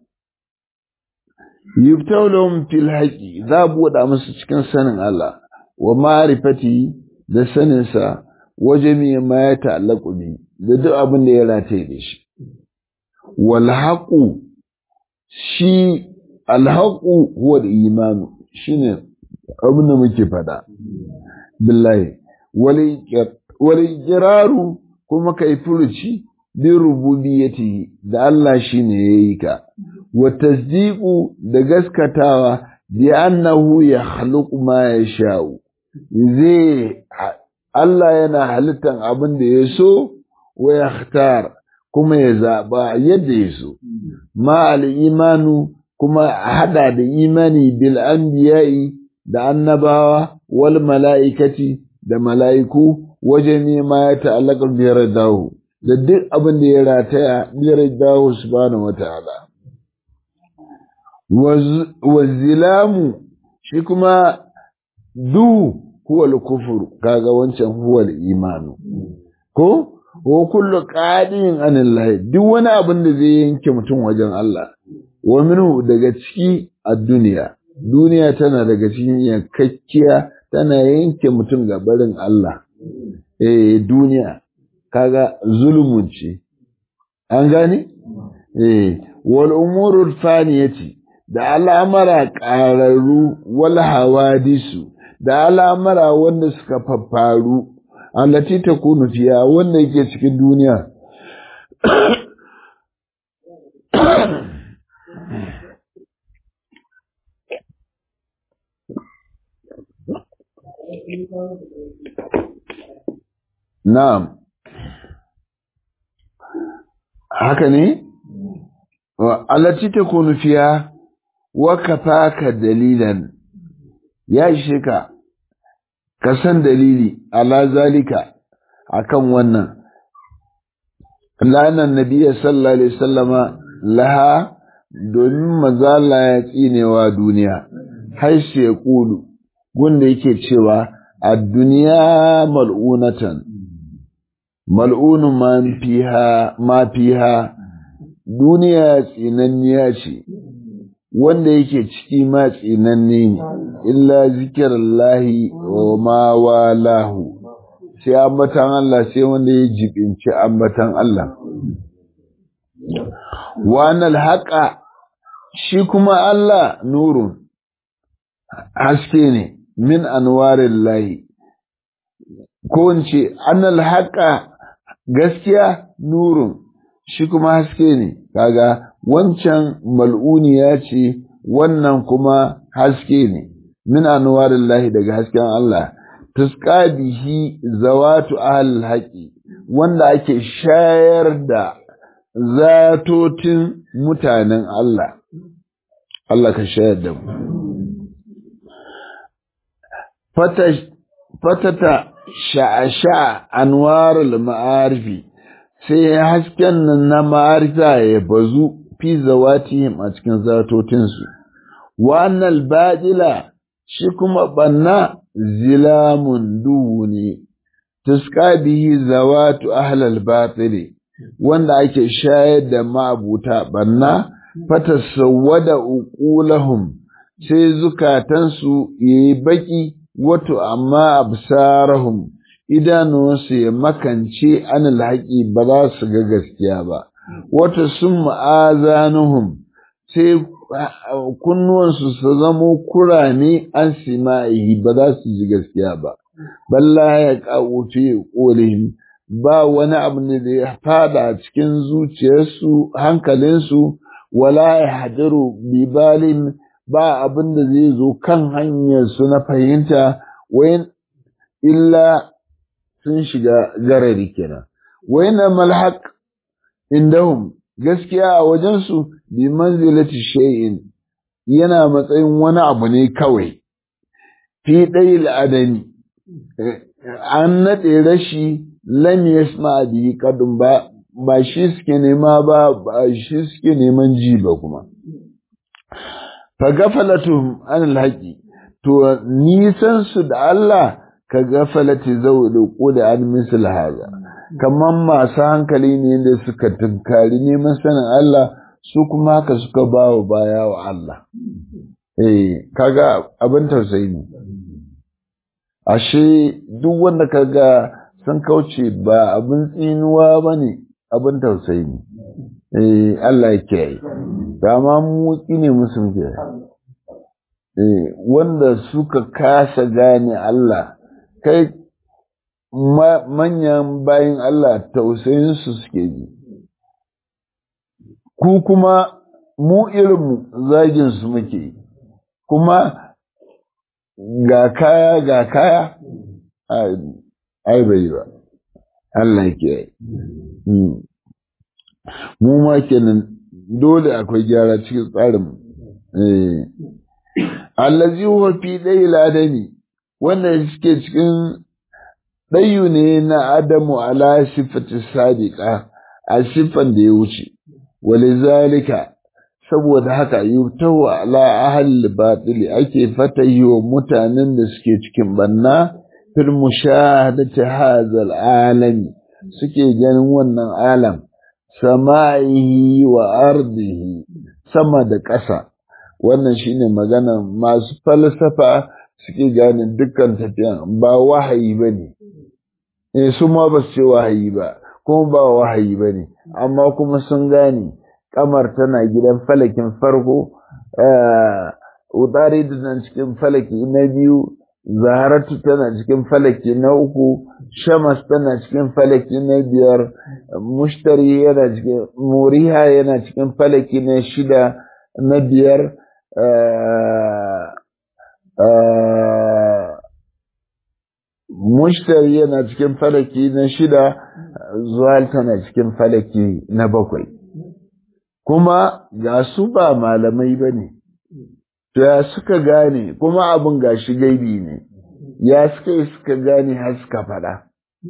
Speaker 1: yubtawlahum fil haqqi za buɗa musu cikin sanin Allah wa ma'rifati da sanin sa wajami ma ya ta'allaqu bi da duk abin da ya rataye da shi wal haqu shi al haqu huwa al imanu shine abin da muke fada billahi wal iqraru kuma kai furuci bi rububiyyati da Allah shine yayi ka wa tasdiqu da gaskatawa bi annahu yakhluqu ma yasha'u zai Allah yana halittan abin da ya so wa yakhtar kuma ya zaba yadda ya so ma al imanu kuma hada da imani bil anbiya'i da annabawa wal mala'ikati da mala'iku wajen ma ya ta'allaka biyar dawo da duk abin da ya rataya biyar dawo subhanahu wa ta'ala wa zilamu shi kuma duhu huwal kufur kaga wancan huwal imanu ko wa kullu qadin anillahi duk wani abin da zai yanke mutum wajen Allah wa minhu daga ciki a duniya duniya tana daga cikin yankakkiya tana yanke mutum ga barin Allah eh duniya kaga zulmun ce an gane eh wal umurul faniyati da al'amara ƙararru wal hawadisu da al'amara wanda suka faffaru allati takunu fiya wanda yake cikin duniya Na'am. Haka ne? Allati ta kunu fiya wa kafaka dalilan ya ishe ka, ka san dalili ala zalika akan wannan. Lanan Nabiya sallallahu Alaihi sallama laha domin mazala ya tsinewa duniya, har shi ya ƙulu, gunda yake cewa a duniya mal'unatan. mal'unun ma fiha duniya tsinanniya ce wanda yake ciki ma tsinanne ne illa zikirallahi wa ma walahu sai ambatan Allah sai wanda ya jibinci ambatan Allah wanal haƙa shi kuma Allah nurun haske ne min anwarin lahi ko in ce annal haƙa gaskiya nurun shi kuma haske ne kaga wancan mal'uniya ce wannan kuma haske ne min anwarin lahi daga hasken Allah tuska bihi zawatu ahal haƙi wanda ake shayar da zatotin mutanen Allah Allah ka shayar da mu fatata sha'asha anwarul ma'arifi sai hasken nan na ma'arifa ya bazu fi zawatihim a cikin zatotinsu wannan baɗila shi kuma banna zilamun duhu ne tuska bihi zawatu ahlal batili wanda ake shayar da ma'abuta banna fata sawwada uqulahum sai zukatansu yayi baki wato amma absarahum idanuwansu ya makance anil haƙi ba za su ga gaskiya ba wato sun ma'azanuhum sai kunnuwansu su zamo kurame an sima'ihi ba za su ji gaskiya ba balla ya ƙawuce ƙolihim ba wani abu ne da ya fada cikin zuciyarsu hankalinsu wala ya hadiru bibalin ba abin da zai zo kan hanyarsu na fahimta wayan illa sun shiga garari kenan wayna malhaq indahum gaskiya a wajensu bi manzilati shay'in yana matsayin wani abu ne kawai fi ɗayil adami an naɗe rashi lam yasma bihi kadun ba ba shi suke nema ba ba shi suke neman ji ba kuma fa gafalatuhum an alhaqi to nisan su da Allah ka gafalati zawul qud an misl hada kamar masu hankali ne da suka tunkari neman sanin Allah su kuma haka suka ba wa baya wa Allah eh kaga abin tausayi ne ashe duk wanda kaga sun kauce ba abin tsinuwa ba ne abin tausayi ne eh Allah ya kiyaye dama mu ne musu muke eh wanda suka kasa gane Allah kai manyan bayin Allah tausayin su suke ji ku kuma mu irin zagin su muke kuma ga kaya ga kaya ai bai ba Allah ya kiyaye mu ma kenan dole akwai gyara cikin tsarin eh allazi huwa fi dayil adami wanda suke cikin dayu ne na adamu ala sifati sadiqa a siffan da ya wuce walizalika saboda haka yutahu ala ahli batili ake fatahi wa mutanen da suke cikin banna fil mushahadati hadha alami suke ganin wannan alam sama'ihi wa ardihi sama da ƙasa wannan shine magana masu falsafa suke gane dukkan tafiyan ba wahayi bane eh su ma ba su ce wahayi ba kuma ba wahayi bane amma kuma sun gane kamar tana gidan falakin farko utari nan cikin falaki na biyu zaharatu tana cikin falaki na uku shamas tana cikin falaki na biyar mushtari yana cikin muriha yana cikin falaki na shida na biyar mushtari yana cikin falaki na shida zuwal tana cikin falaki na bakwai kuma ga su ba malamai ba ne ya suka gane kuma abin gashi gaibi ne ya suka yi suka gane har suka faɗa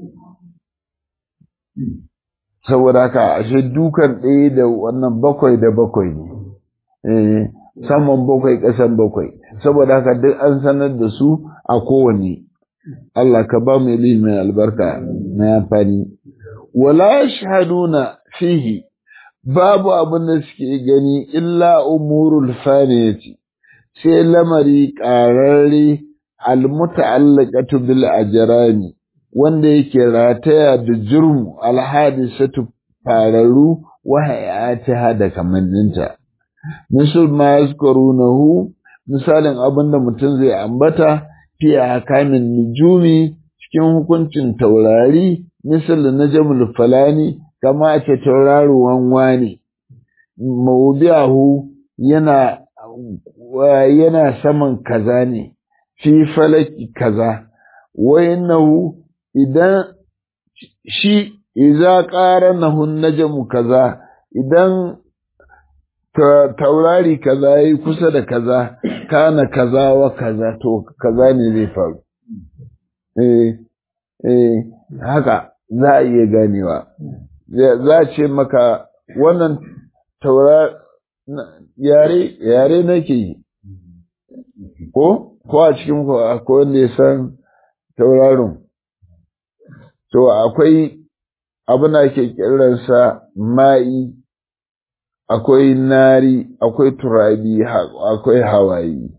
Speaker 1: saboda haka ashe dukan ɗaya da wannan bakwai da bakwai ne saman bakwai ƙasan bakwai saboda haka duk an sanar da su a kowane Allah ka ba mu ilimin albarka na amfani wala shahaduna fihi babu abin da suke gani illa umurul faniyati sai lamari ƙararre almuta'allaqatu bil ajrami wanda yake rataya da jurmu alhadisatu fararu wa hayatiha da kamanninta misal ma yazkurunahu misalin abinda mutum zai ambata fi hakamin nujumi cikin hukuncin taurari misal najmul falani kama ce tauraruwan wani mawdi'ahu yana yana saman kaza ne fi falaki kaza wayannahu idan shi idza qaranahu najmu kaza idan taurari kaza yayi kusa da kaza kana kaza wa kaza to kaza ne zai faru eh eh haka za a iya ganewa za a ce maka wannan taurari yare yare nake yi ko ko a cikin ku akwai wanda ya san tauraron to akwai abin da ake kiransa ma'i akwai nari akwai turabi akwai hawaii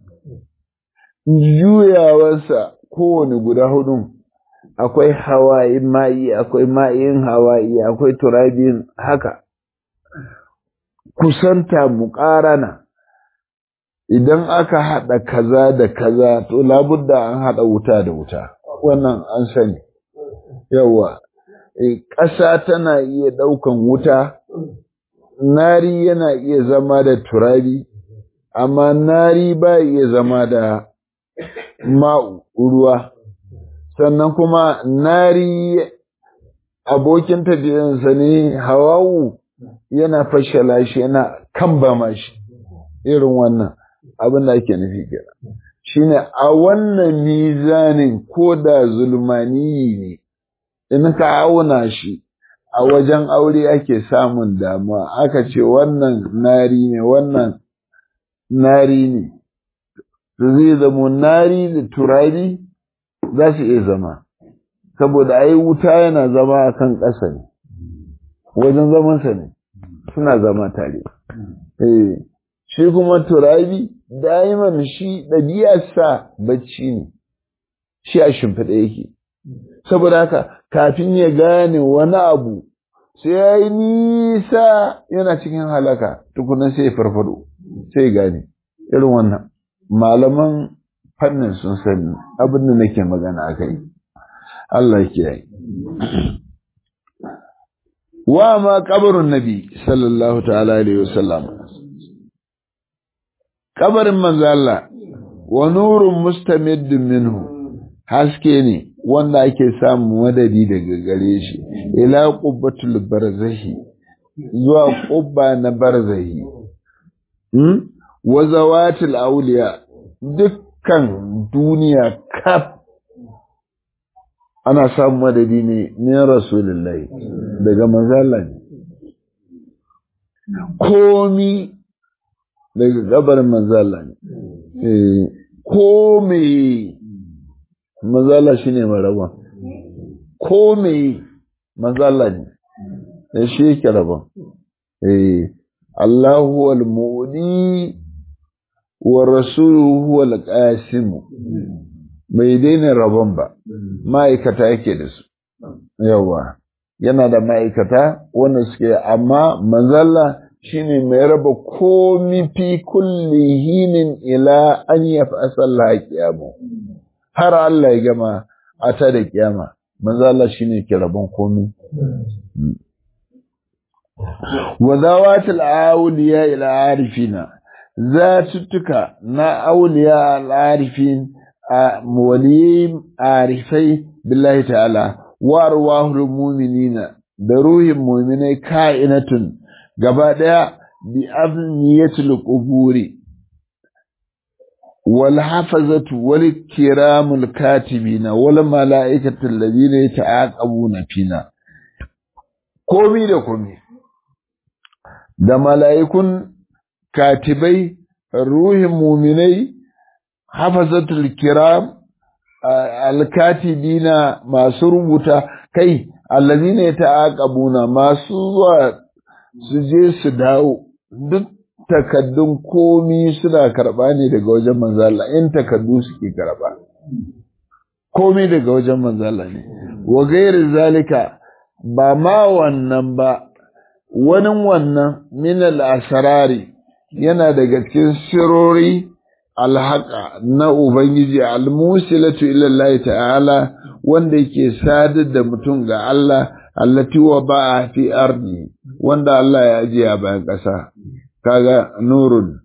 Speaker 1: juyawarsa kowane guda hudu akwai hawaii ma'i akwai ma'in hawaii akwai turabin haka kusanta muƙarana idan aka haɗa kaza da kaza to labudda an haɗa wuta da wuta wannan an sani yawa ƙasa tana iya ɗaukan wuta nari yana iya zama da turabi amma nari ba iya zama da ma'u ruwa sannan kuma nari abokin tafiyansa ne hawawu yana fashala shi yana kambama shi irin wannan abin da ake nufi kenan shine a wannan mizanin ko da zulmani ne in ka auna shi a wajen aure ake samun damuwa aka ce wannan nari ne wannan nari ne zai zama nari da turabi za su iya zama saboda ai wuta yana zama a kan ƙasa ne wajen zamansa ne suna zama tare eh shi kuma turabi daiman shi ɗabi'arsa bacci ne shi a shimfiɗa yake saboda haka kafin ya gane wani abu sai ya yi nisa yana cikin halaka tukunan sai ya farfado sai ya gane irin wannan malaman fannin sun sani abin da nake magana a kai Allah ke yi wa ma kabarin nabi sallallahu ta'ala alaihi wasallam kabarin manzo Allah wa nurun mustamiddin minhu haske ne wanda ake samun madadi daga gare shi ila qubbatul barzahi zuwa qubba na barzahi hmm? wa zawatil awliya dukkan duniya kaf ana samun madadi ne ne rasulullahi daga manzala ne komi daga gabarin manzala ne komi manzala shi ne maraba komi manzala ne da shi yake raba Allahu al-mu'ni wa rasuluhu al-qasim bai daina rabon ba ma'aikata yake da su yawa yana da ma'aikata wanda suke amma manzalla shine mai raba komi fi kulli hinin ila an yaf'asa Allah kiyamu har Allah ya gama a ta da kiyama manzalla shine ke rabon komi wa zawatul awliya ila arifina zatuttuka na auliya al-arifin waliyai arifai billahi ta'ala wa arwahul mu'minina da ruhin mu'minai ka'inatun gaba daya bi afniyatil quburi wal hafazatu wal kiramul katibina wal mala'ikatu alladhina yata'aqabuna fina komi da komi da mala'ikun katibai ruhin mu'minai hafazatul kiram alkatibina masu rubuta kai allazina yata'aqabuna masu zuwa su je su dawo duk takaddun komi suna karba ne daga wajen manzo Allah in takaddu suke karba komi daga wajen manzo Allah ne wa gairi zalika ba ma wannan ba wani wannan min al-asrari yana daga cikin sirori alhaqa na Ubangiji almusilatu ilallahi ta'ala wanda yake sadar da mutum ga Allah allati wa ba'a fi ardi wanda Allah ya ajiye a bayan ƙasa kaga nurun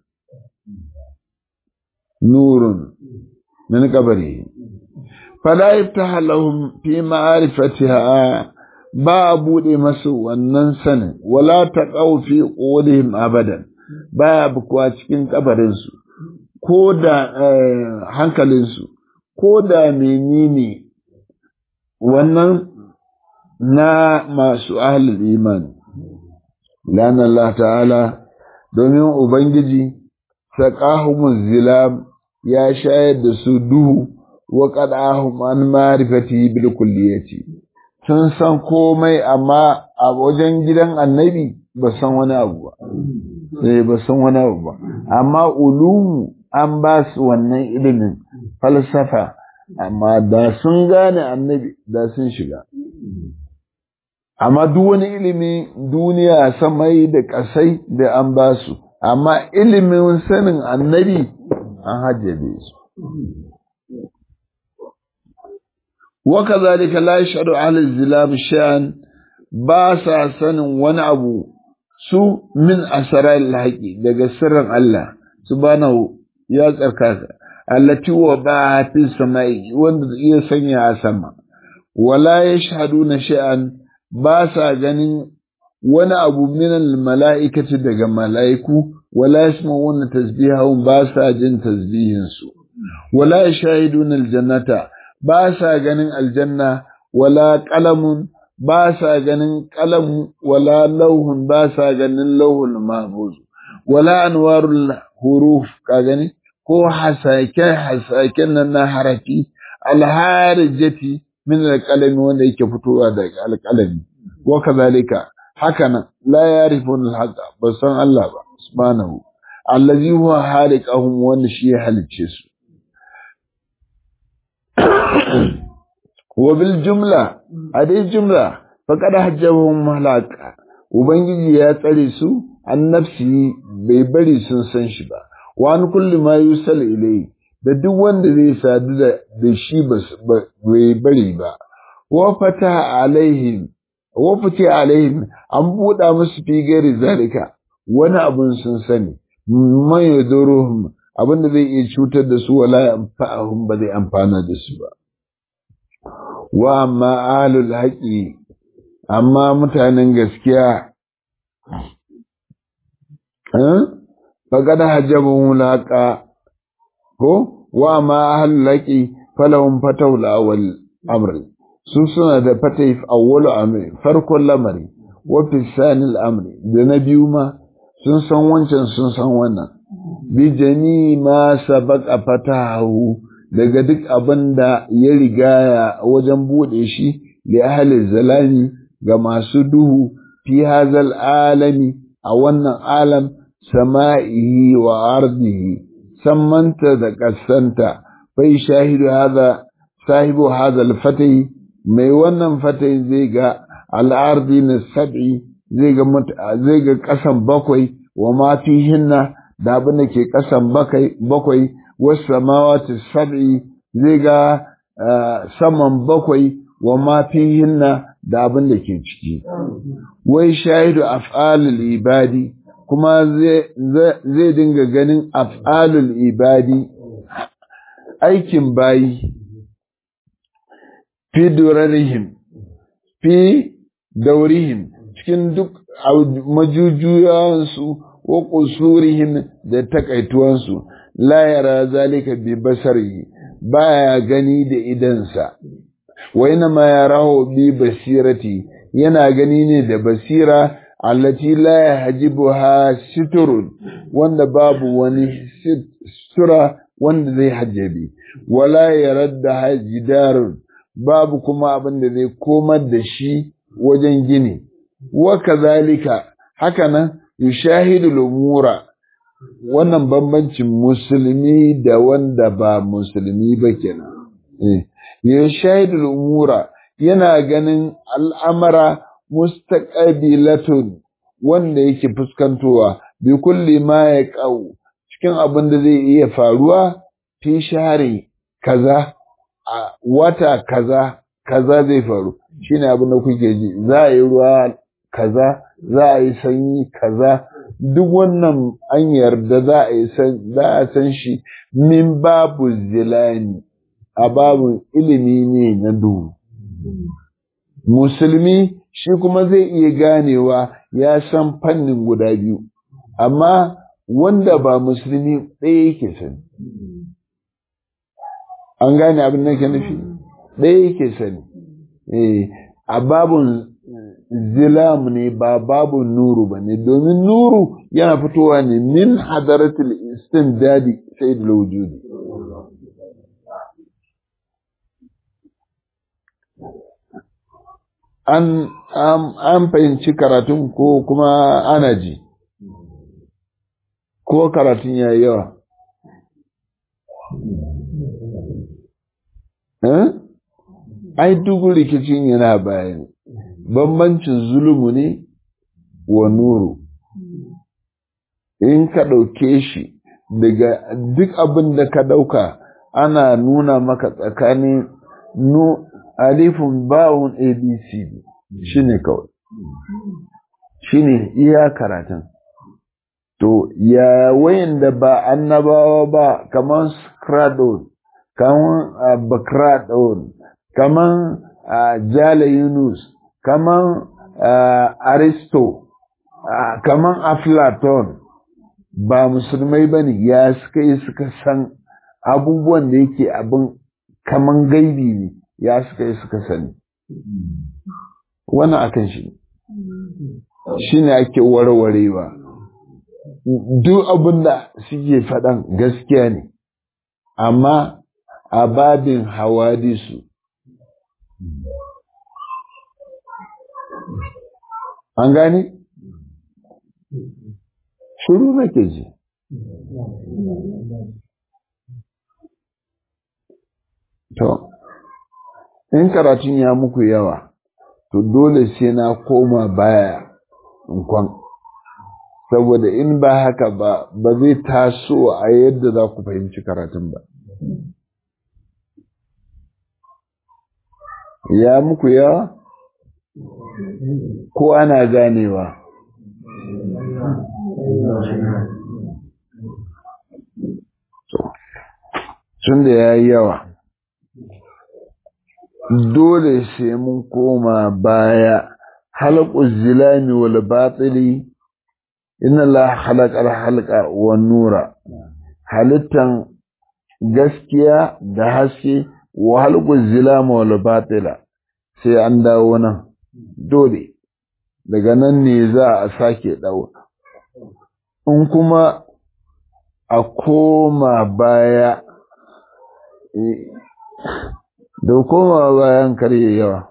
Speaker 1: nurun min kabari fala yaftaha lahum fi ma'rifatiha ba bude masu wannan sanin wala taqaw fi qulihim abadan baya bukuwa cikin kabarinsu ko da hankalinsu ko da menene wannan na masu ahlul imani lan Allah ta'ala domin ubangiji saqahumuz zilam ya shayar da su duhu wa qadahum an ma'rifati bil kulliyati sun san komai amma a wajen gidan annabi ba san wani abu ba eh ba san wani abu ba amma ulumu an ba su wannan ilimin falsafa amma da sun gane annabi da sun shiga amma duk wani ilimi duniya samai da ƙasai da an ba su amma ilimin sanin annabi an hajjabe su وكذلك لا يشهد أهل الزلام شيئا باسا سن ونعبو su min asarar haƙi daga sirrin Allah subhanahu ya tsarkaka allati wa ba fi samai wanda iya sanya a sama wala yashhaduna shay'an ba sa ganin wani abu min mala'ikati daga mala'iku wala yasma'una tasbihahum ba sa jin tasbihin su wala yashhaduna aljannata ba sa ganin aljanna wala qalamun ba sa ganin qalam wala lauhun ba sa ganin lauhul mahfuz wala anwarul huruf ka gani ko hasake hasaken nan na harafi alharijati min alqalami wanda yake fitowa daga alqalami wa kazalika haka nan la yarifun alhaqa ba san Allah ba subhanahu allazi huwa haliqahum wanda shi ya halicce su wa bil jumla a dai jumla faqad hajjahum halaka ubangiji ya tsare su an nafsi bai bari sun san shi ba wa an kulli ma yusal ilai da duk wanda zai sadu da da shi bai bari ba wa fata alaihim wa fati alaihim an buɗa musu fi gari zalika wani abun sun sani man yaduruhum abin da zai iya cutar da su wala yanfa'ahum ba zai amfana da su ba wa amma ahlul haqi amma mutanen gaskiya eh faqad hajabun laqa ko wa amma ahlul haqi falahum fatawul awwal amri su suna da fatai awwalu amri farkon lamari wa fi sanil amri da na biyu ma sun san wancan sun san wannan bi jani ma sabaqa fatahu daga duk abin da ya rigaya wajen bude shi da ahli zalami ga masu duhu fi hazal alami a wannan alam sama'ihi wa ardihi sammanta da kasanta bai shahidu hada sahibu hadal fatai mai wannan fatai zai ga al'ardi na sab'i zai ga zai ga kasan bakwai wa ma fihinna da abin da ke kasan bakwai wasu samawati sab'i zai ga saman bakwai wa ma fihinna da abin da ke ciki wai shahidu af'alul ibadi kuma zai dinga ganin af'alul ibadi aikin bayi fi durarihim fi daurihim cikin duk majujuyansu wa kusurihim da takaituwansu la yara zalika bi basari baya gani da idansa wa ina ma yarahu bi basirati yana gani ne da basira allati la yahjibuha siturun wanda babu wani sutura wanda zai hajjabi wala yaradda hajidarun babu kuma abin da zai komar da shi wajen gini wa kazalika hakanan yushahidu lumura wannan bambancin musulmi da wanda ba musulmi ba kenan eh yushahidu lumura yana ganin al'amara mustaqbilatun wanda yake fuskantowa bi kulli ma ya qau cikin abin da zai iya faruwa fi share kaza a wata kaza kaza zai faru shine abin da kuke ji za a yi ruwa kaza za a yi sanyi kaza duk wannan an yarda za a yi san za a san shi min babu zilani a babu ilimi ne na duhu musulmi shi kuma zai iya ganewa ya san fannin guda biyu amma wanda ba musulmi ɗaya yake sani an gane abin da ke nufi ɗaya yake sani a babun zilam ne ba babun nuru ba ne domin nuru yana fitowa ne min hadaratul istindadi sai da wujudi an an fahimci karatun ko kuma ana ji ko karatun ya yi yawa ai duk rikicin yana bayan bambancin zulumu ne wa nuru in ka ɗauke shi daga duk abin da ka ɗauka ana nuna maka tsakanin nu alifun bawun abcd shi ne kawai shi ne iya karatun to ya wayan da ba annabawa ba kamar skradon kamar bakradon kamar jala yunus kamar aristo kamar aflaton ba musulmai ba ne ya suka yi suka san abubuwan da yake abin kaman gaibi ne ya suka yi suka sani wannan akan shi shi ne ake warwarewa duk abin da suke faɗan gaskiya ne amma a babin hawadisu an gane shiru nake ji to in karatun ya muku yawa to dole sai na koma baya in kwan saboda in ba haka ba ba zai taso a yadda za ku fahimci karatun ba ya muku yawa ko ana ganewa tun da ya yi yawa dole sai mun koma baya halakun zilami wal batili inna la halakar halka wa nura halittan gaskiya da haske wa halakun zilama wal batila sai an dawo nan dole daga nan ne za a sake dawo in kuma a koma baya da koma bayan karye yawa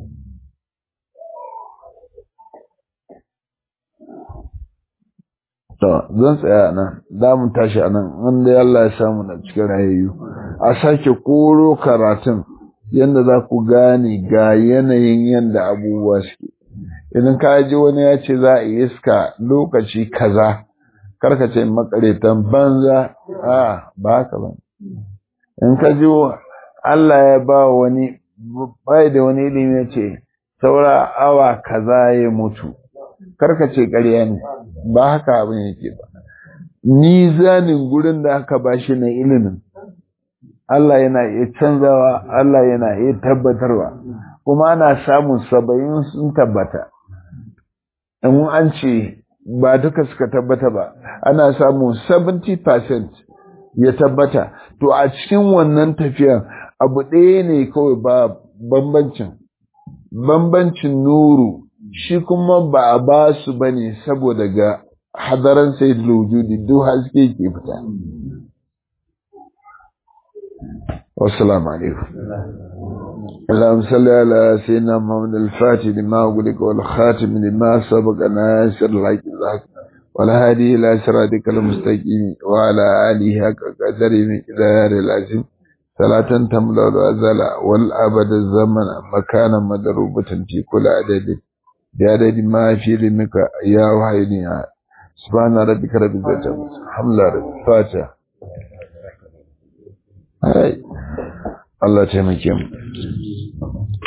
Speaker 1: to zan tsaya nan za mu tashi a nan wanda Allah ya samu na cikin rayayyu a sake koro karatun yadda za ku gane ga yanayin yadda abubuwa suke idan ka ji wani ya ce za a iska lokaci kaza karka ce makaretan banza a ba haka ba in ka ji Allah ya ba wani bai da wani ilimi ce saura awa kaza ya mutu karka ce ƙarya ne ba haka abin yake ba ni zanin gurin da aka ba shi na ilimin Allah yana iya canzawa Allah yana iya tabbatarwa kuma ana samun saba'in sun tabbata in an ce ba duka suka tabbata ba ana samun 70% ya tabbata to a cikin wannan tafiyan abu ɗaya ne kawai ba bambancin bambancin nuru shi kuma ba a ba su ba ne saboda ga hadaran sai wujudi duk haske ke fita wassalamu alaikum اللهم صل على سيدنا محمد الفاتح لما أغلق والخاتم لما سبق ناصر الحق الحق والهادي إلى صراطك المستقيم وعلى آله حق قدره من إدار العظيم صلاة تملا الأزل والأبد الزمن مكانا مدروبة في كل عدد بعدد ما في علمك يا وحيني سبحان ربك رب العزة الحمد لله رب الفاتحة الله تمكن